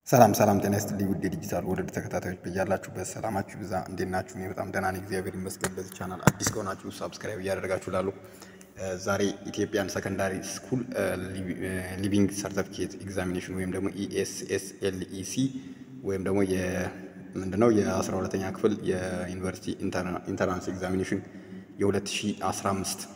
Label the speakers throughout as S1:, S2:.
S1: ሰላም ሰላም፣ ጤና ይስጥልኝ ውድ የዲጂታል ወርልድ ተከታታዮች በያላችሁበት ሰላማችሁ ብዛ። እንዴት ናችሁ? እኔ በጣም ደህና ነኝ፣ እግዚአብሔር ይመስገን። በዚህ ቻናል አዲስ ከሆናችሁ ሳብስክራይብ እያደረጋችሁ ላሉ ዛሬ ኢትዮጵያን ሰከንዳሪ ስኩል ሊቪንግ ሰርተፊኬት ኤግዛሚኔሽን ወይም ደግሞ ኢኤስኤስኤልኢሲ ወይም ደግሞ ምንድነው የአስራ ሁለተኛ ክፍል የዩኒቨርሲቲ ኢንተራንስ ኤግዛሚኔሽን የ2015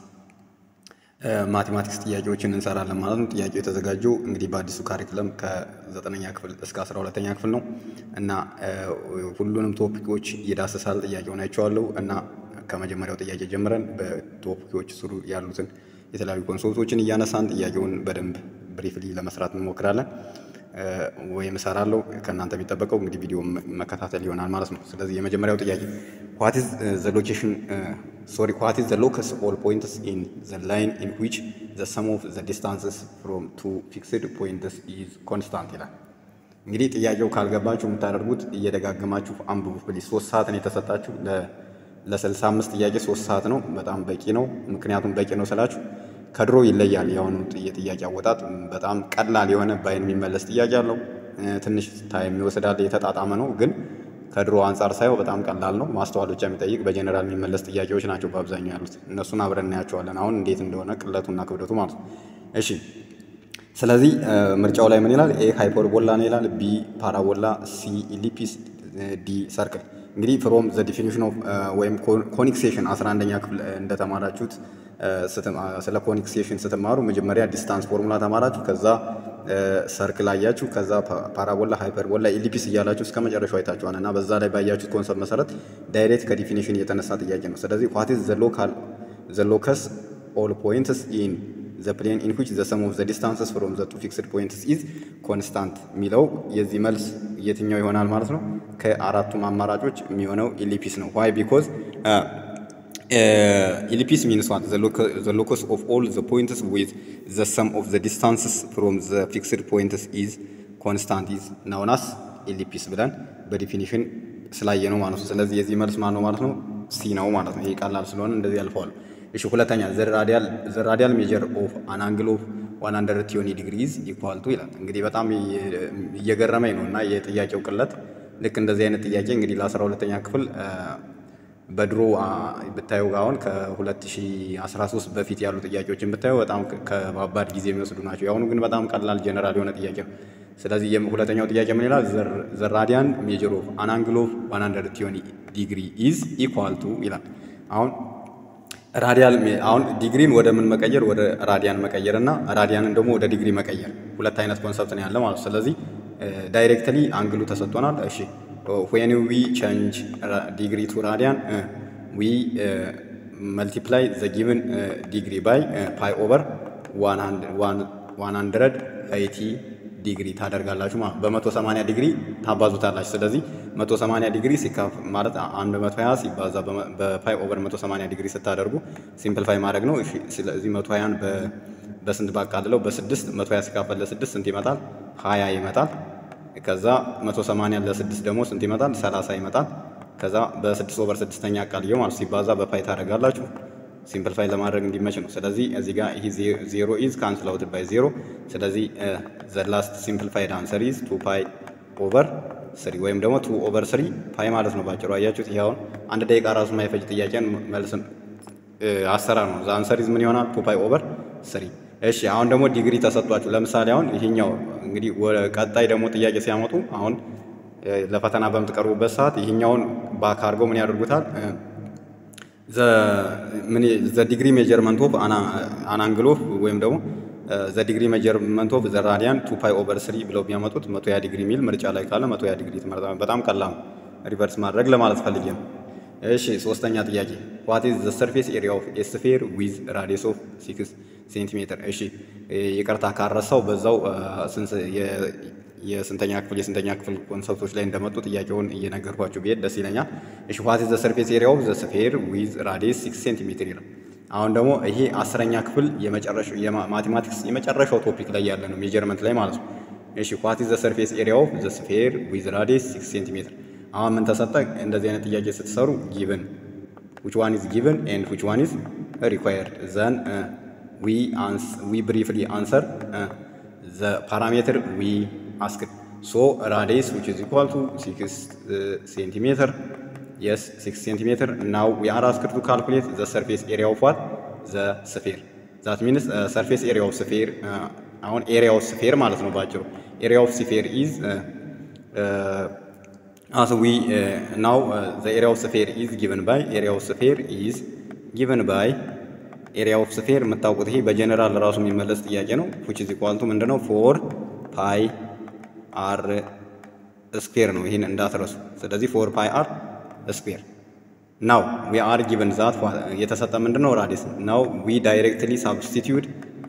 S1: ማቴማቲክስ ጥያቄዎችን እንሰራለን ማለት ነው። ጥያቄው የተዘጋጀው እንግዲህ በአዲሱ ካሪክለም ከዘጠነኛ ክፍል እስከ አስራ ሁለተኛ ክፍል ነው እና ሁሉንም ቶፒኮች ይዳስሳል። ጥያቄውን አይቼዋለሁ እና ከመጀመሪያው ጥያቄ ጀምረን በቶፒኮች ስሩ ያሉትን የተለያዩ ኮንሶልቶችን እያነሳን ጥያቄውን በደንብ ብሪፍሊ ለመስራት እንሞክራለን ወይም እሰራለሁ። ከእናንተ የሚጠበቀው እንግዲህ ቪዲዮ መከታተል ይሆናል ማለት ነው። ስለዚህ የመጀመሪያው ጥያቄ ዋት ኢዝ ዘ ሎኬሽን ሶሪ ዋት ኢዝ ዘ ሎከስ ኦል ፖይንትስ ኢን ዘ ላይን ኢን ዊች ዘ ሰም ኦፍ ዘ ዲስታንስስ ፍሮም ቱ ፊክስድ ፖይንትስ ኢዝ ኮንስታንት ይላል። እንግዲህ ጥያቄው ካልገባችሁ የምታደርጉት እየደጋገማችሁ አንብቡ ፕሊዝ። ሶስት ሰዓት ነው የተሰጣችሁ ለስልሳ አምስት ጥያቄ ሶስት ሰዓት ነው። በጣም በቂ ነው። ምክንያቱም በቂ ነው ስላችሁ ከድሮ ይለያል። የአሁኑ የጥያቄ አወጣጥ በጣም ቀላል የሆነ በአይን የሚመለስ ጥያቄ አለው። ትንሽ ታይም ይወስዳል። የተጣጣመ ነው ግን ከድሮ አንጻር ሳየው በጣም ቀላል ነው። ማስተዋል ብቻ የሚጠይቅ በጀኔራል የሚመለስ ጥያቄዎች ናቸው በአብዛኛው ያሉት። እነሱን አብረን እናያቸዋለን አሁን እንዴት እንደሆነ ቅለቱና ክብደቱ ማለት ነው። እሺ ስለዚህ ምርጫው ላይ ምን ይላል? ኤ ሃይፐርቦላ ነው ይላል። ቢ ፓራቦላ፣ ሲ ኢሊፕስ፣ ዲ ሰርክል። እንግዲህ ፍሮም ዘ ዲፊኒሽን ኦፍ ወይም ኮኒክ ሴክሽን 11ኛ ክፍል እንደተማራችሁት ስለ ኮኒክ ሴክሽን ስትማሩ መጀመሪያ ዲስታንስ ፎርሙላ ተማራችሁ። ከዛ ሰርክል አያችሁ። ከዛ ፓራቦላ፣ ሃይፐርቦላ፣ ኢሊፕስ እያላችሁ እስከ መጨረሻው አይታችኋል እና በዛ ላይ ባያችሁት ኮንሰፕት መሰረት ዳይሬክት ከዲፊኒሽን የተነሳ ጥያቄ ነው። ስለዚህ ዋት ኢዝ ዘ ሎከስ ኦል ፖይንትስ ኢን ዘ ፕሌን ኢን ዊች ዘ ሰም ኦፍ ዘ ዲስታንስስ ፍሮም ዘ ቱ ፊክስድ ፖይንትስ ኢዝ ኮንስታንት የሚለው የዚህ መልስ የትኛው ይሆናል ማለት ነው? ከአራቱም አማራጮች የሚሆነው ኢሊፕስ ነው። ዋይ ቢኮዝ ኢሊፕስ ሚንስ ዋት ዘ ሎከስ ኦፍ ኦል ዘ ፖይንትስ ዊዝ ዘ ሰም ኦፍ ዘ ዲስታንስስ ፍሮም ዘ ፊክስድ ፖይንትስ ኢዝ ኮንስታንት ኢዝ ናውናስ ኢሊፕስ ብለን በዲፊኒሽን ስላየ ነው ማለት ነው። ስለዚህ የዚህ መልስ ማን ነው ማለት ነው? ሲ ነው ማለት ነው። ይሄ ቀላል ስለሆነ እንደዚህ ያልፈዋል። እሺ ሁለተኛ ዘ ራዲያል ሜጀር ኦፍ አን አንግል ኦፍ ዋን ሀንድረድ ቲዮኒ ዲግሪዝ ኢኳል ቱ ይላል። እንግዲህ በጣም እየገረመኝ ነው እና የጥያቄው ቅለት ልክ እንደዚህ አይነት ጥያቄ እንግዲህ ለአስራ ሁለተኛ ክፍል በድሮ ብታዩ አሁን ከ2013 በፊት ያሉ ጥያቄዎችን ብታዩ በጣም ከባባድ ጊዜ የሚወስዱ ናቸው። የአሁኑ ግን በጣም ቀላል ጀነራል የሆነ ጥያቄ ነው። ስለዚህ ሁለተኛው ጥያቄ ምን ይላል? ዘ ራዲያን ሜጀር ኦፍ አን አንግል ኦፍ ዋን ሀንድረድ ቲዮኒ ዲግሪ ኢዝ ኢኳል ቱ ይላል። አሁን ራዲያል አሁን ዲግሪን ወደ ምን መቀየር ወደ ራዲያን መቀየር እና ራዲያንን ደግሞ ወደ ዲግሪ መቀየር ሁለት አይነት ኮንሰፕት ነው ያለ ማለት። ስለዚህ ዳይሬክትሊ አንግሉ ተሰጥቶናል። እሺ ዌን ዊ ቼንጅ ዲግሪ ቱ ራዲያን ዊ መልቲፕላይ ዘ ጊቭን ዲግሪ ባይ ፓይ ኦቨር ዋን ሀንድረድ ኤይቲ ዲግሪ ታደርጋላችሁ ማለት በመቶ ሰማንያ ዲግሪ ታባዙታላችሁ። ስለዚህ መቶ ሰማንያ ዲግሪ ሲካፍ ማለት አንድ መቶ ሀያ ሲባዛ በፓይ ኦቨር መቶ ሰማንያ ዲግሪ ስታደርጉ ሲምፕልፋይ ማድረግ ነው። ስለዚህ መቶ ሀያን በስንት ባቃልለው በስድስት መቶ ሀያ ሲካፈል ለስድስት ስንት ይመጣል? ሀያ ይመጣል። ከዛ መቶ ሰማንያ ለስድስት ደግሞ ስንት ይመጣል? ሰላሳ ይመጣል። ከዛ በስድስት ኦቨር ስድስተኛ አቃልየው ማለት ሲባዛ በፓይ ታደርጋላችሁ ሲምፕልፋይ ለማድረግ እንዲመች ነው። ስለዚህ እዚህ ጋር ይሄ ዜሮ ኢዝ ካንስል አውት ባይ ዜሮ። ስለዚህ ዘ ላስት ሲምፕልፋይድ አንሰር ኢዝ ቱ ፓይ ኦቨር ስሪ ወይም ደግሞ ቱ ኦቨር ስሪ ፓይ ማለት ነው ባጭሩ። አያችሁት? ይሄ አሁን አንድ ደቂቃ ራሱ የማይፈጅ ጥያቄን መልስን አሰራር ነው። ዘ አንሰር ኢዝ ምን ይሆናል? ቱ ፓይ ኦቨር ስሪ። እሺ አሁን ደግሞ ዲግሪ ተሰጥቷችሁ ለምሳሌ አሁን ይሄኛው እንግዲህ ቀጣይ ደግሞ ጥያቄ ሲያመጡ አሁን ለፈተና በምትቀርቡበት ሰዓት ይሄኛውን ባክ አድርገው ምን ያደርጉታል ዘ ዲግሪ ሜጀርመንት ኦፍ አን አንግል ኦፍ ወይም ደግሞ ዘ ዲግሪ ሜጀርመንት ኦፍ ዘ ራዲያን ቱ ፓይ ኦቨር ስሪ ብለው ቢያመጡት መቶ ያ ዲግሪ የሚል ምርጫ ላይ ካለ መቶ ያ ዲግሪ ትመርጣ። በጣም ቀላል ሪቨርስ ማድረግ ለማለት ፈልጌ ነው። እሺ ሶስተኛ ጥያቄ ዋት ኢዝ ዘ ሰርፌስ ኤሪያ ኦፍ ኤ ስፌር ዊዝ ራዲየስ ኦፍ ሲክስ ሴንቲሜትር። እሺ ይቅርታ ካረሳው በዛው የስንተኛ ክፍል የስንተኛ ክፍል ኮንሰፕቶች ላይ እንደመጡ ጥያቄውን እየነገርኳችሁ ብሄድ ደስ ይለኛል። እሺ ዋት ኢዝ ዘ ሰርፌስ ኤሪያ ኦፍ ዘ ስፌር ዊዝ ራዲየስ ሲክስ ሴንቲሜትር ይላል። አሁን ደግሞ ይሄ አስረኛ ክፍል የመጨረሻው የማቴማቲክስ የመጨረሻው ቶፒክ ላይ ያለ ነው ሜጀርመንት ላይ ማለት ነው። እሺ ዋት ኢዝ ዘ ሰርፌስ ኤሪያ ኦፍ ዘ ስፌር ዊዝ ራዲየስ ሲክስ ሴንቲሜትር። አሁን ምን ተሰጠ? እንደዚህ አይነት ጥያቄ ስትሰሩ ጊቭን ዊች ዋን ኢዝ ጊቭን ኤንድ ዊች ዋን ኢዝ ሪኳየርድ ዘን ዊ ብሪፍሊ አንሰር ዘ ፓራሜትር ዊ አስክድ ሶ ራዲየስ ዊች ኢዝ ኢኳል ቱ ሲክስ ሴንቲሜትር የስ ሲክስ ሴንቲሜትር ናው ዊ አር አስክድ ቱ ካልኩሌት ዘ ሰርፌስ ኤሪያ ኦፍ ዋት ዘ ስፌር ዛት ሚንስ ሰርፌስ ኤሪያ ኦፍ ስፌር አሁን ኤሪያ ኦፍ ስፌር ማለት ነው ባጭሩ ኤሪያ ኦፍ ስፌር ኢዝ as we uh, now uh, the area of sphere is given by area of sphere is given by area of sphere የምታውቁት ይሄ በጀነራል ራሱ የሚመለስ ጥያቄ ነው which is equal to ምንድነው ፎር ፓይ አር ስኩዌር ነው ይህን እንዳትረሱ ስለዚህ ፎር ፓይ አር ስኩዌር ናው ዊ አር ጊቨን ዛት የተሰጠ ምንድነው ራዲየስ ናው ዊ ዳይሬክትሊ ሳብስቲቲዩድ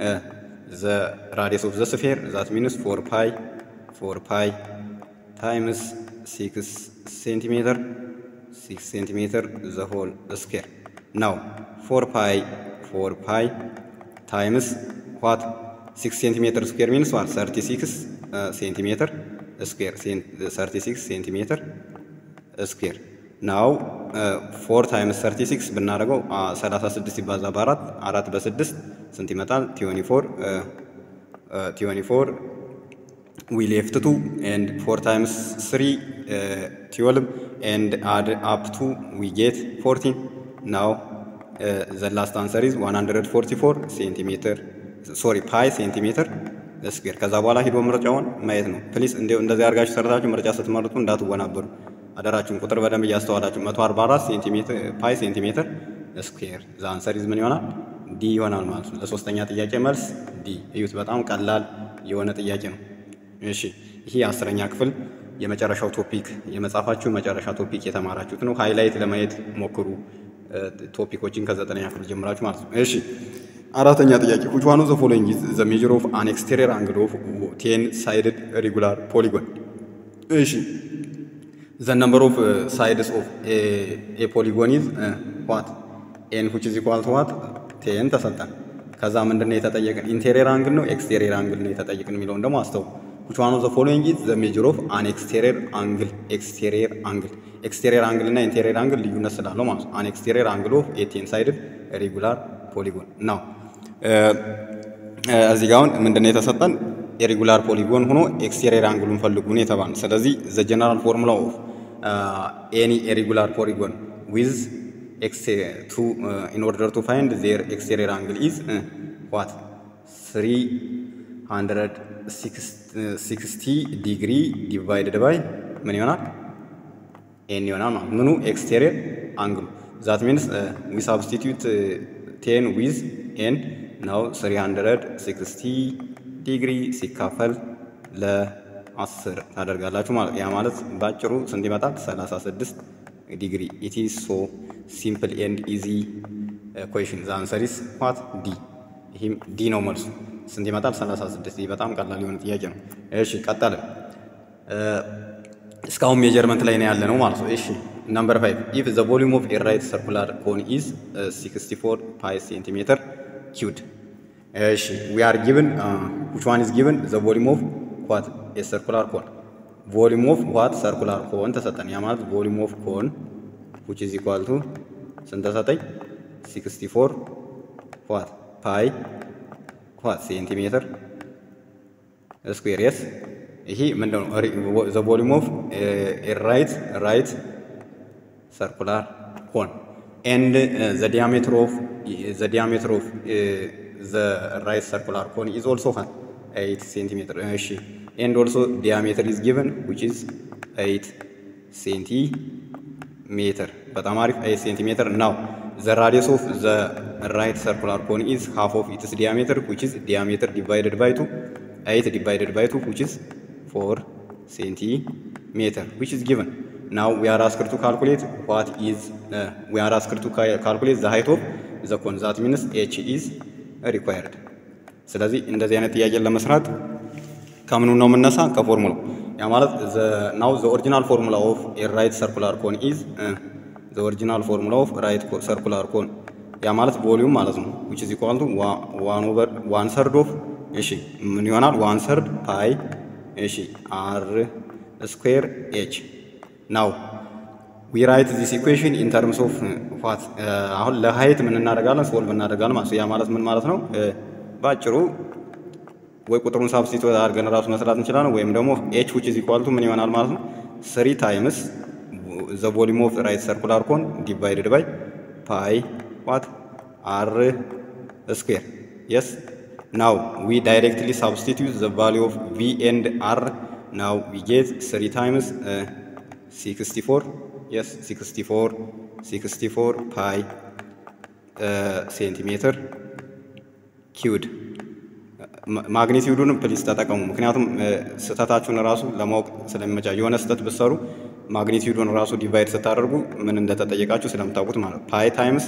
S1: ዘ ራዲየስ ኦፍ ዘ ስፌር ዛት ሚንስ ፎር ፓይ ፎር ፓይ ታይምስ ሲክስ ሴንቲሜትር ሲክስ ሴንቲሜትር ዘ ሆል ስኬር ናው ፎር ፓይ ፎር ፓይ ታይምስ ዋት ሲክስ ሴንቲሜትር ስኩዌር ሚንስ ዋት ሰርቲ ሲክስ ሴንቲሜትር ስኩዌር ሰርቲ ሲክስ ሴንቲሜትር ስኩዌር ናው ፎር ታይምስ ሰርቲ ሲክስ ብናደርገው ሰላሳ ስድስት ሲባዛ በአራት አራት በስድስት ስንት ይመጣል? ቲዮኒ ፎር ቲዮኒ ፎር we left 2 and 4 times 3 uh, 12 and add up to we get 14 now uh, the last answer is 144 centimeter sorry pi centimeter ስኩዌር ከዛ በኋላ ሂዶ ምርጫውን ማየት ነው ፕሊስ እንደዚህ አድርጋችሁ ሰርታችሁ ምርጫ ስትመርጡ እንዳትወናበሩ አደራችሁን ቁጥር በደንብ እያስተዋላችሁ 144 ሴንቲሜትር ፓይ ሴንቲሜትር ስኩዌር ዛ አንሰር ኢዝ ምን ይሆናል ዲ ይሆናል ማለት ነው ለሶስተኛ ጥያቄ መልስ ዲ እዩት በጣም ቀላል የሆነ ጥያቄ ነው እሺ ይሄ አስረኛ ክፍል የመጨረሻው ቶፒክ የመጽሐፋችሁ መጨረሻ ቶፒክ የተማራችሁት ነው። ሃይላይት ለማየት ሞክሩ ቶፒኮችን ከዘጠነኛ ክፍል ጀምራችሁ ማለት ነው። እሺ አራተኛ ጥያቄ which one of the following is the measure of an exterior angle of 10 sided regular polygon እሺ the number of uh, sides of a, a polygon is uh, what n which is equal to what 10 ተሰጠን። ከዛ ምንድነው የተጠየቀን? ኢንቴሪየር አንግል ነው ኤክስቴሪየር አንግል ነው የተጠየቀን የሚለውን ደግሞ አስተው which one of the following is the measure of an exterior angle exterior angle exterior angle እና interior angle ልዩነት ስላለው ማለት ነው an exterior angle of a ten sided regular polygon ነው እዚህ ጋር አሁን ምንድነው የተሰጠን የሬጉላር ፖሊጎን ሆኖ ኤክስቴሪየር አንግሉን ፈልጉ ነው የተባለ ስለዚህ ዘ ጀነራል ፎርሙላ ኦፍ ኤኒ ሬጉላር ፖሊጎን ዊዝ to uh, in order to find their exterior angle is uh, what 360 ዲግሪ ዲቫይድድ ባይ ምን ይሆናል ኤን ይሆናል ማለት ምኑ ኤክስቴሪየር አንግሉ ዛት ሚንስ ዊ ሳብስቲቱት ቴን ዊዝ ኤን ናው 360 ዲግሪ ሲካፈል ለ10 ታደርጋላችሁ ማለት ያ ማለት ባጭሩ ስንት ይመጣል 36 ዲግሪ ኢት ኢዝ ሶ ሲምፕል ኤንድ ኢዚ ኩዌሽን ዘ አንሰር ኢዝ ዋት ዲ ይህም ዲ ነው መልሱ ስንት ይመጣል 36 በጣም ቀላል የሆነ ጥያቄ ነው እሺ ቀጠለ እስካሁን ሜጀርመንት ላይ ነው ያለ ነው ማለት ነው እሺ ነምበር 5 ኢፍ ዘ ቮሊዩም ኦፍ ኤ ራይት ሰርኩላር ኮን ኢዝ 64 ፓይ ሴንቲሜትር ኪዩድ እሺ ዊ አር ጊቭን which one is given the volume of what a circular cone volume of what circular cone ተሰጠን ያ ማለት volume of cone which is equal to ስንት ተሰጠኝ 64 what ፓይ what ሴንቲሜትር ስኩዌር የስ ይሄ ምንድን ነው ዘ ቮሊዩም ኦፍ ራይት ራይት ሰርኩላር ኮን ኤንድ ዘ ዲያሜትር ኦፍ ዘ ዲያሜትር ኦፍ ዘ ራይት ሰርኩላር ኮን ኢዝ ኦልሶ ሀት 8 ሴንቲሜትር እሺ ኤንድ ኦልሶ ዲያሜትር ኢዝ ጊቨን ዊች ኢዝ 8 ሴንቲሜትር በጣም አሪፍ 8 ሴንቲሜትር ናው ዘ ራዲየስ ኦፍ ዘ ራይት ሰርኩላር ኮን ኢዝ ሃፍ ኦፍ ኢትስ ዲያሜትር ዊች ኢዝ ዲያሜትር ዲቫይደድ ባይ ቱ 8 divided by 2 which is 4 centimeter which is given now we are asked to calculate what is uh, we are asked to calculate the height of the cone that means h is required ስለዚህ እንደዚህ አይነት ጥያቄን ለመስራት ከምኑ ነው የምነሳ ከፎርሙላው ያ ማለት ናው ዘ ኦሪጂናል ፎርሙላ ኦፍ ኤ ራይት ሰርኩላር ኮን ኢዝ ዘ ኦሪጂናል ፎርሙላ ኦፍ ራይት ሰርኩላር ኮን ያ ማለት ቮሊዩም ማለት ነው which is equal to 1 over 1 third of እሺ ምን ይሆናል? ዋን ሰርድ ፓይ እሺ አር ስኩዌር ኤች ናው ዊ ራይት ዚስ ኢኩዌሽን ኢን ተርምስ ኦፍ ዋት አሁን ለሀይት ምን እናደርጋለን? ሶልቭ እናደርጋለን ማለት ያ ማለት ምን ማለት ነው? ባጭሩ ወይ ቁጥሩን ሳብስቲቱት አድርገን ራሱ መስራት እንችላለን። ወይም ደግሞ ኤች ዊች ኢዝ ኢኳል ቱ ምን ይሆናል ማለት ነው ስሪ ታይምስ ዘ ቮሊዩም ኦፍ ራይት ሰርኩላር ኮን ዲቫይድድ ባይ ፓይ ዋት አር ስኩዌር የስ ናው ዊ ዳይሬክትሊ ሳብስቲቱት ዘ ቫሊዩ ኦፍ ቪ ኤንድ አር ናው ዊ ጌት ስሪ ታይምስ 64 የስ 64 64 ፓይ ሴንቲሜትር ኪውድ ማግኒቲዩዱን ፕሊስ ተጠቀሙ። ምክንያቱም ስህተታችሁን ራሱ ለማወቅ ስለሚመቻ የሆነ ስህተት ብትሰሩ ማግኒቲዩዱን ራሱ ዲቫይድ ስታደርጉ ምን እንደተጠየቃችሁ ስለምታውቁት ማለት ፓይ ታይምስ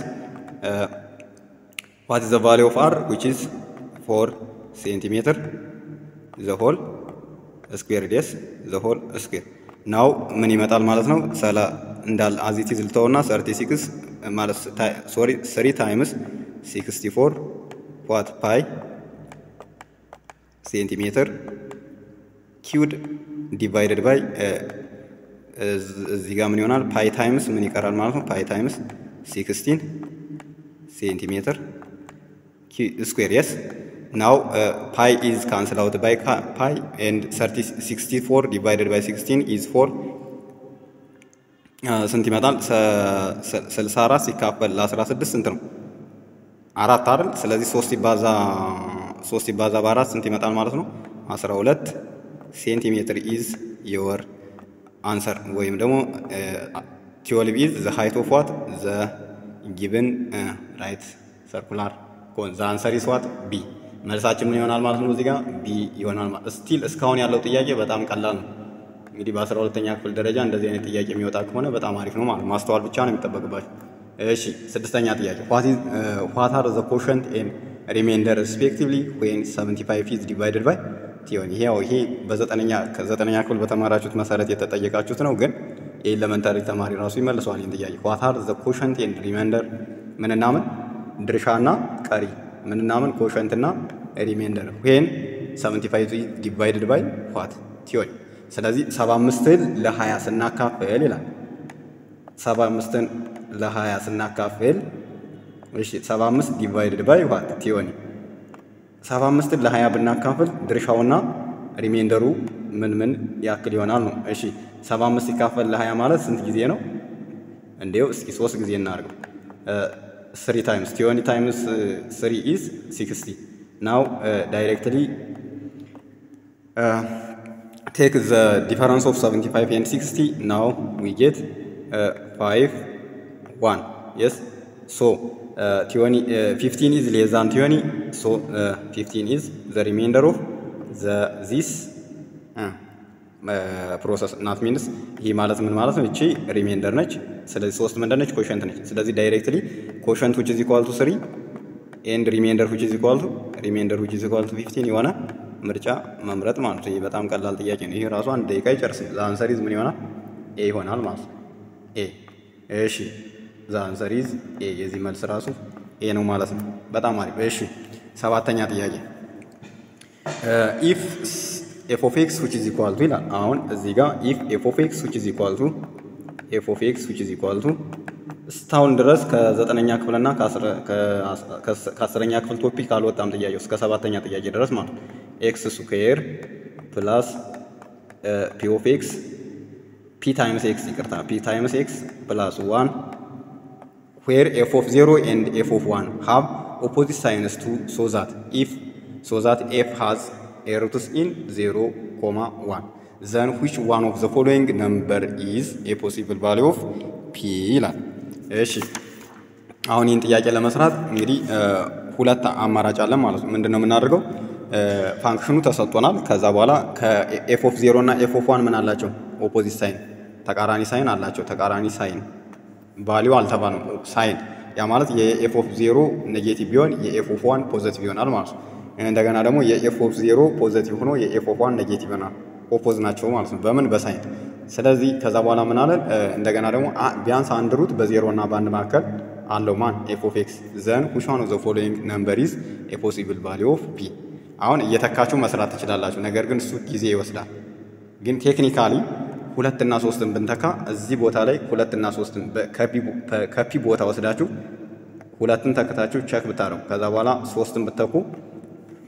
S1: ዋት ዘ ቫሊ ኦፍ አር ዊች ኢዝ ፎር ሴንቲሜትር ዘ ሆል ስኩዌር ዴስ ዘ ሆል ስኩዌር ናው ምን ይመጣል ማለት ነው። ሰላ እንዳል አዚቲዝ ልተውና ሰርቲ ሲክስ ማለት ሶሪ ስሪ ታይምስ ሲክስቲ ፎር ዋት ፓይ ሴንቲሜትር ኪውድ ዲቫይደድ ባይ እዚህ ጋር ምን ይሆናል? ፓይ ታይምስ ምን ይቀራል ማለት ነው። ፓይ ታይምስ ሲክስቲን ሴንቲሜትር ስኩዌር የስ ናው ፓይ ኢዝ ካንስል አውት ባይ ፓይ ኤንድ ሲክስቲ ፎር ዲቫይደድ ባይ ሲክስቲን ኢዝ ፎር ስንት ይመጣል? ስልሳ አራት ሲካፈል ለአስራ ስድስት ስንት ነው? አራት አይደል? ስለዚህ ሶስት ይባዛ ሶስት ይባዛ በአራት ስንት ይመጣል ማለት ነው? አስራ ሁለት ሴንቲሜትር ኢዝ የወር አንሰር ወይም ደግሞ ቲዮልቭ ኢዝ ዘ ሃይት ኦፍ ዋት ዘ ጊቭን ራይት ሰርኩላር ኮን ዘ አንሰር ኢዝ ዋት ቢ። መልሳችን ምን ይሆናል ማለት ነው? እዚህ ጋር ቢ ይሆናል ማለት ስቲል እስካሁን ያለው ጥያቄ በጣም ቀላል ነው። እንግዲህ በአስራ ሁለተኛ ክፍል ደረጃ እንደዚህ አይነት ጥያቄ የሚወጣ ከሆነ በጣም አሪፍ ነው ማለት ማስተዋል ብቻ ነው የሚጠበቅባቸው። እሺ ስድስተኛ ጥያቄ ዋት አር ዘ ኮሸንት ኤንድ ሪሜንደር ሪስፔክቲቭሊ ዌን 75 ኢዝ ዲቫይድድ ባይ ቲዮን ይሄ ያው ይሄ በዘጠነኛ ከዘጠነኛ ክፍል በተማራችሁት መሰረት የተጠየቃችሁት ነው። ግን የኤሌመንታሪ ተማሪ ራሱ ይመልሰዋል ይህን ጥያቄ ዋት አር ዘ ኮሸንት ኤንድ ሪሜንደር ምንና ምን ድርሻና ቀሪ ምንና ምን ኮሸንትና ሪሜንደር ዌን 75 ኢዝ ዲቫይድድ ባይ ዋት ቲዮን ስለዚህ 75ን ለ20 ስናካፍል ይላል 75ን ለ20 ስናካፍል እሺ 75 ዲቫይድድ ባይ ዋት ቲዮኒ 75ን ለ20 ብናካፍል ድርሻውና ሪሜንደሩ ምን ምን ያክል ይሆናል ነው። እሺ 75 ሲካፈል ለ20 ማለት ስንት ጊዜ ነው? እንዴው እስኪ ሶስት ጊዜ እናድርገው። ስሪ ታይምስ ቲዮኒ ታይምስ ስሪ ኢዝ 60 ናው ዳይሬክትሊ ቴክ ዘ ዲፈረንስ ኦፍ 75 ኤንድ 60 ናው ዊ ጌት 5 1 የስ ሶ ቲዮኒ 15 ኢዝ ሌስ ዛን ቲዮኒ ሶ 15 ኢዝ ዘ ሪሜንደር ኦፍ ዘ ዚስ ፕሮሰስ ናት ሚንስ ይህ ማለት ምን ማለት ነው? እቺ ሪሜንደር ነች። ስለዚህ ሶስት ምንድን ነች? ኮሸንት ነች። ስለዚህ ዳይሬክትሊ ኮሸንት ዊች ኢዝ ኢኳል ቱ 3 ኤንድ ሪሜንደር ዊች ኢዝ ኢኳል ቱ ሪሜንደር ዊች ኢዝ ኢኳል ቱ 15 የሆነ ምርጫ መምረጥ ማለት ነው። ይህ በጣም ቀላል ጥያቄ ነው። ይህ ራሱ አንድ ደቂቃ ይጨርስም። ዘ አንሰር ኢዝ ምን ይሆናል? ኤ ይሆናል ማለት ነው። ኤ እሺ፣ ዘ አንሰር ኢዝ ኤ። የዚህ መልስ ራሱ ኤ ነው ማለት ነው። በጣም አሪፍ። እሺ፣ ሰባተኛ ጥያቄ ኢፍ ኤፍ ኦፍ ኤክስ ዊች ኢዝ ኢኳል ቱ ይላል። አሁን እዚህ ጋር ኢፍ ኤፍ ኦፍ ኤክስ ዊች ኢዝ ኢኳል ቱ ኤፍ ኦፍ ኤክስ ዊች ኢዝ ኢኳል ቱ እስካሁን ድረስ ከዘጠነኛ ክፍልና ከአስረኛ ክፍል ቶፒክ አልወጣም ጥያቄው እስከ ሰባተኛ ጥያቄ ድረስ ማለት ነው። ኤክስ ስኩዌር ፕላስ ፒ ኦፍ ኤክስ ፒ ታይምስ ኤክስ ይቅርታ፣ ፒ ታይምስ ኤክስ ፕላስ ዋን ዌር ኤፍ ኦፍ ዜሮ ኤንድ ኤፍ ኦፍ ዋን ሃቭ ኦፖዚት ሳይንስ ቱ ሶ ዛት ኢፍ ሶ ዛት ኤፍ ሃዝ ኤ ሩትስ ኢን ዜሮ ኮማ ዋን ዘን ዊች ዋን ኦፍ ዘ ፎሎዊንግ ነምበር ኢዝ ኤ ፖሲብል ቫሊዩ ኦፍ ፒ ይላል። እሺ አሁን ይህን ጥያቄ ለመስራት እንግዲህ ሁለት አማራጭ አለን ማለት ነው። ምንድን ነው የምናደርገው? ፋንክሽኑ ተሰጥቶናል። ከዛ በኋላ ከኤፍ ኦፍ ዜሮ እና ኤፍ ኦፍ ዋን ምን አላቸው? ኦፖዚት ሳይን ተቃራኒ ሳይን አላቸው። ተቃራኒ ሳይን ቫሊዩ አልተባለም፣ ሳይን ያ ማለት የኤፍ ኦፍ ዜሮ ኔጌቲቭ ቢሆን የኤፍ ኦፍ ዋን ፖዘቲቭ ይሆናል ማለት ነው። እንደገና ደግሞ የኤፍ ኦፍ ዜሮ ፖዘቲቭ ሆኖ የኤፍ ኦፍ ዋን ኔጌቲቭ ይሆናል። ኦፖዝ ናቸው ማለት ነው። በምን በሳይን ስለዚህ ከዛ በኋላ ምን አለን? እንደገና ደግሞ ቢያንስ አንድ ሩት በዜሮ እና በአንድ መካከል አለው ማን ኤፍ ኦፍ ኤክስ ዘን ዊች ዋን ኦፍ ዘ ፎሎዊንግ ነምበር ኢዝ ኤ ፖሲብል ቫሊዩ ኦፍ ፒ። አሁን እየተካችሁ መስራት ትችላላችሁ። ነገር ግን እሱ ጊዜ ይወስዳል። ግን ቴክኒካሊ ሁለትና ሶስትን ብንተካ እዚህ ቦታ ላይ ሁለትና ሶስትን ከፒ ቦታ ወስዳችሁ ሁለትን ተክታችሁ ቸክ ብታረጉ ከዛ በኋላ ሶስትን ብተኩ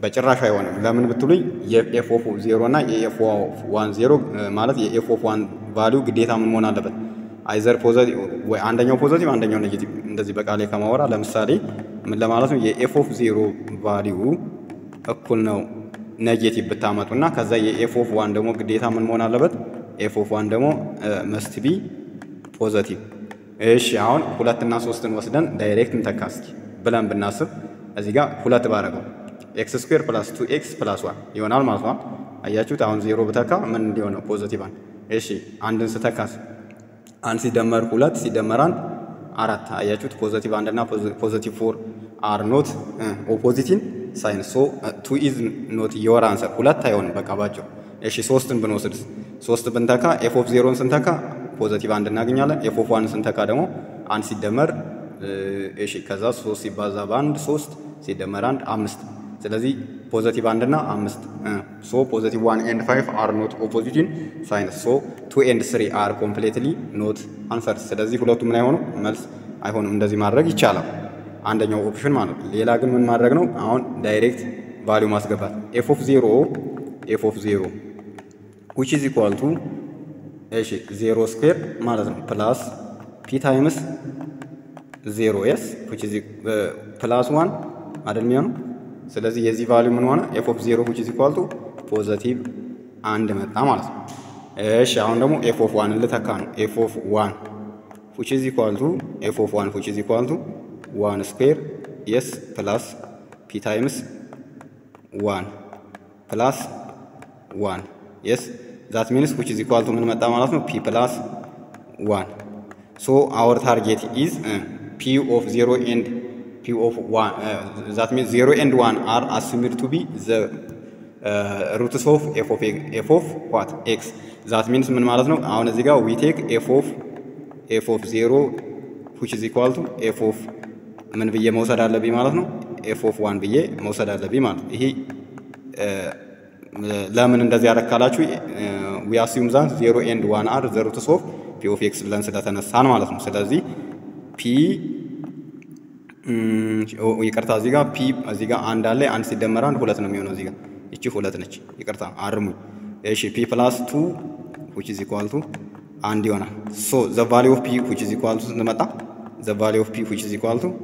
S1: በጭራሽ አይሆንም። ለምን ብትሉኝ የኤፍ ኦፍ ዜሮ እና የኤፍ ዋን ዜሮ ማለት የኤፍ ኦፍ ዋን ቫሊዩ ግዴታ ምን መሆን አለበት? አይዘር ፖዘቲቭ ወይ አንደኛው ፖዘቲቭ አንደኛው ኔጌቲቭ። እንደዚህ በቃሌ ከማወራ ለምሳሌ ምን ለማለት ነው? የኤፍ ኦፍ ዜሮ ቫሊዩ እኩል ነው ኔጌቲቭ ብታመጡና ከዛ የኤፍ ኦፍ ዋን ደግሞ ግዴታ ምን መሆን አለበት? ኤፍ ኦፍ ዋን ደግሞ መስት ቢ ፖዘቲቭ። እሺ አሁን ሁለትና ሶስትን ወስደን ዳይሬክት እንተካ እስኪ ብለን ብናስብ እዚህ ጋር ሁለት ባረገው ኤክስ ስኩዌር ፕላስ ቱ ኤክስ ፕላስ ዋን ይሆናል ማለት ነው። አያችሁት? አሁን ዜሮ ብተካ ምን እንዲሆነ ፖዘቲቭ አንድ። እሺ አንድን ስተካስ አንድ ሲደመር ሁለት ሲደመር አንድ አራት። አያችሁት? ፖዘቲቭ አንድ እና ፖዘቲቭ ፎር አር ኖት ኦፖዚቲን ሳይን ሶ ቱ ኢዝ ኖት ዮር አንሰር። ሁለት አይሆንም በቃ ባቸው። እሺ ሶስትን ብንወስድ ሶስት ብንተካ ኤፍ ኦፍ ዜሮን ስንተካ ፖዘቲቭ አንድ እናገኛለን። ኤፍ ኦፍ ዋን ስንተካ ደግሞ አንድ ሲደመር እሺ ከዛ ሶስት ሲባዛ በአንድ ሶስት ሲደመር አንድ አምስት ስለዚህ ፖዘቲቭ አንድ እና አምስት ሶ ፖዘቲቭ ዋን ኤንድ ፋይቭ አር ኖት ኦፖዚቲን ሳይንስ ሶ ቱ ኤንድ ስሪ አር ኮምፕሌትሊ ኖት አንሰር። ስለዚህ ሁለቱ ምን አይሆኑ መልስ አይሆንም። እንደዚህ ማድረግ ይቻላል፣ አንደኛው ኦፕሽን ማለት ነው። ሌላ ግን ምን ማድረግ ነው? አሁን ዳይሬክት ቫሊዩ ማስገባት ኤፍ ኦፍ ዜሮ ኤፍ ኦፍ ዜሮ ዊች ኢዝ ኢኳል ቱ እሺ ዜሮ ስኩዌር ማለት ነው ፕላስ ፒ ታይምስ ዜሮ ኤስ ዊች ኢዝ ፕላስ ዋን አይደል የሚሆነው ስለዚህ የዚህ ቫሊዩ ምን ሆነ? ኤፍ ኦፍ ዜሮ ዊች ኢዝ ኢኳል ቱ ፖዘቲቭ አንድ መጣ ማለት ነው። እሺ አሁን ደግሞ ኤፍ ኦፍ ዋን ልተካ ነው። ኤፍ ኦፍ ዋን ዊች ኢዝ ኢኳል ቱ ኤፍ ኦፍ ዋን ዊች ኢዝ ኢኳል ቱ ዋን ስኩዌር የስ ፕላስ ፒ ታይምስ ዋን ፕላስ ዋን የስ ዛት ሚንስ ዊች ኢዝ ኢኳል ቱ ምን መጣ ማለት ነው? ፒ ፕላስ ዋን ሶ አወር ታርጌት ኢዝ ፒ ኦፍ ዜሮ ኤንድ p of 1 uh, that means 0 and 1 are assumed to be the uh, roots of f of f of what x that means ምን ማለት ነው አሁን እዚህ ጋር we take f of f of 0 which is equal to f of ምን ብዬ መውሰድ አለብኝ ማለት ነው f of 1 ብዬ መውሰድ አለብኝ ማለት ይሄ ለምን እንደዚህ ያረካላችሁ we assume that 0 and 1 are the roots of p of x ብለን ስለተነሳን ማለት ነው ስለዚህ p ይቅርታ እዚህ ጋር ፒ እዚህ ጋር አንድ አለ። አንድ ሲደመር አንድ ሁለት ነው የሚሆነው። እዚህ ጋር እቺ ሁለት ነች። ይቅርታ አርሙኝ። እሺ ፒ ፕላስ ቱ ዊች ኢዝ ኢኳል ቱ አንድ ይሆናል። ሶ ዘ ቫሊ ኦፍ ፒ ዊች ኢዝ ኢኳል ቱ ስንመጣ ዘ ቫሊ ኦፍ ፒ ዊች ኢዝ ኢኳል ቱ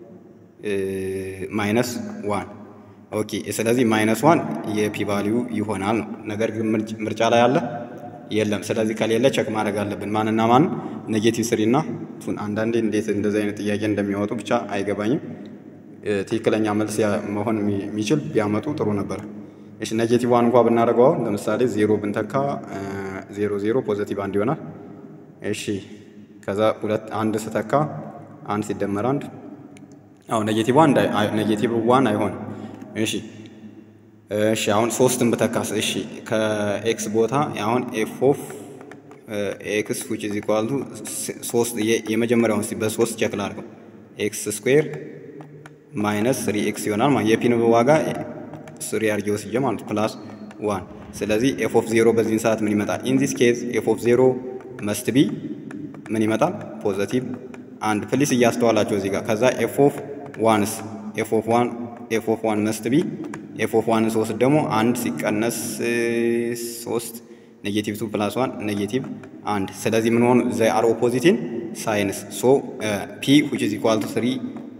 S1: ማይነስ ዋን ኦኬ። ስለዚህ ማይነስ ዋን የፒ ቫሊዩ ይሆናል ነው። ነገር ግን ምርጫ ላይ አለ የለም። ስለዚህ ከሌለ ቸክ ማድረግ አለብን። ማንና ማን ኔጌቲቭ ስሪ እና ቱን። አንዳንዴ እንዴት እንደዚህ አይነት ጥያቄ እንደሚያወጡ ብቻ አይገባኝም። ትክክለኛ መልስ መሆን የሚችል ቢያመጡ ጥሩ ነበር። እሺ ኔጌቲቭ ዋን እንኳ ብናደርገው አሁን ለምሳሌ ዜሮ ብንተካ ዜሮ ዜሮ ፖዘቲቭ አንድ ይሆናል። እሺ ከዛ ሁለት አንድ ስተካ አንድ ሲደመር አንድ አሁን ኔጌቲቭ ዋን ኔጌቲቭ ዋን አይሆንም። እሺ እሺ አሁን ሶስትን ብተካስ? እሺ ከኤክስ ቦታ አሁን ኤፍ ኦፍ ኤክስ ዊች ኢዝ ኢኳል ቱ ሶስት የመጀመሪያውን በሶስት ቼክ ላድርገው ኤክስ ስኩዌር ማይነስ ስሪ ኤክስ ይሆናል ማለት የፒን ዋጋ ስሪ አድርጌ ወስጄ ማለት ፕላስ ዋን። ስለዚህ ኤፍ ኦፍ ዜሮ በዚህን ሰዓት ምን ይመጣል? ኢን ዚስ ኬዝ ኤፍ ኦፍ ዜሮ መስት ቢ ምን ይመጣል? ፖዘቲቭ አንድ። ፕሊስ እያስተዋላቸው እዚህ ጋር ከዛ ኤፍ ኦፍ ዋንስ ኤፍ ኦፍ ዋን ኤፍ ኦፍ ዋን መስት ቢ ኤፍ ኦፍ ዋን ሶስት ደግሞ አንድ ሲቀነስ ሶስት ኔጌቲቭ ቱ ፕላስ ዋን ኔጌቲቭ አንድ። ስለዚህ ምን ሆኑ ዘ አር ኦፖዚቲን ሳይንስ ሶ ፒ ዊች ኢዝ ኢኳል ቱ ስሪ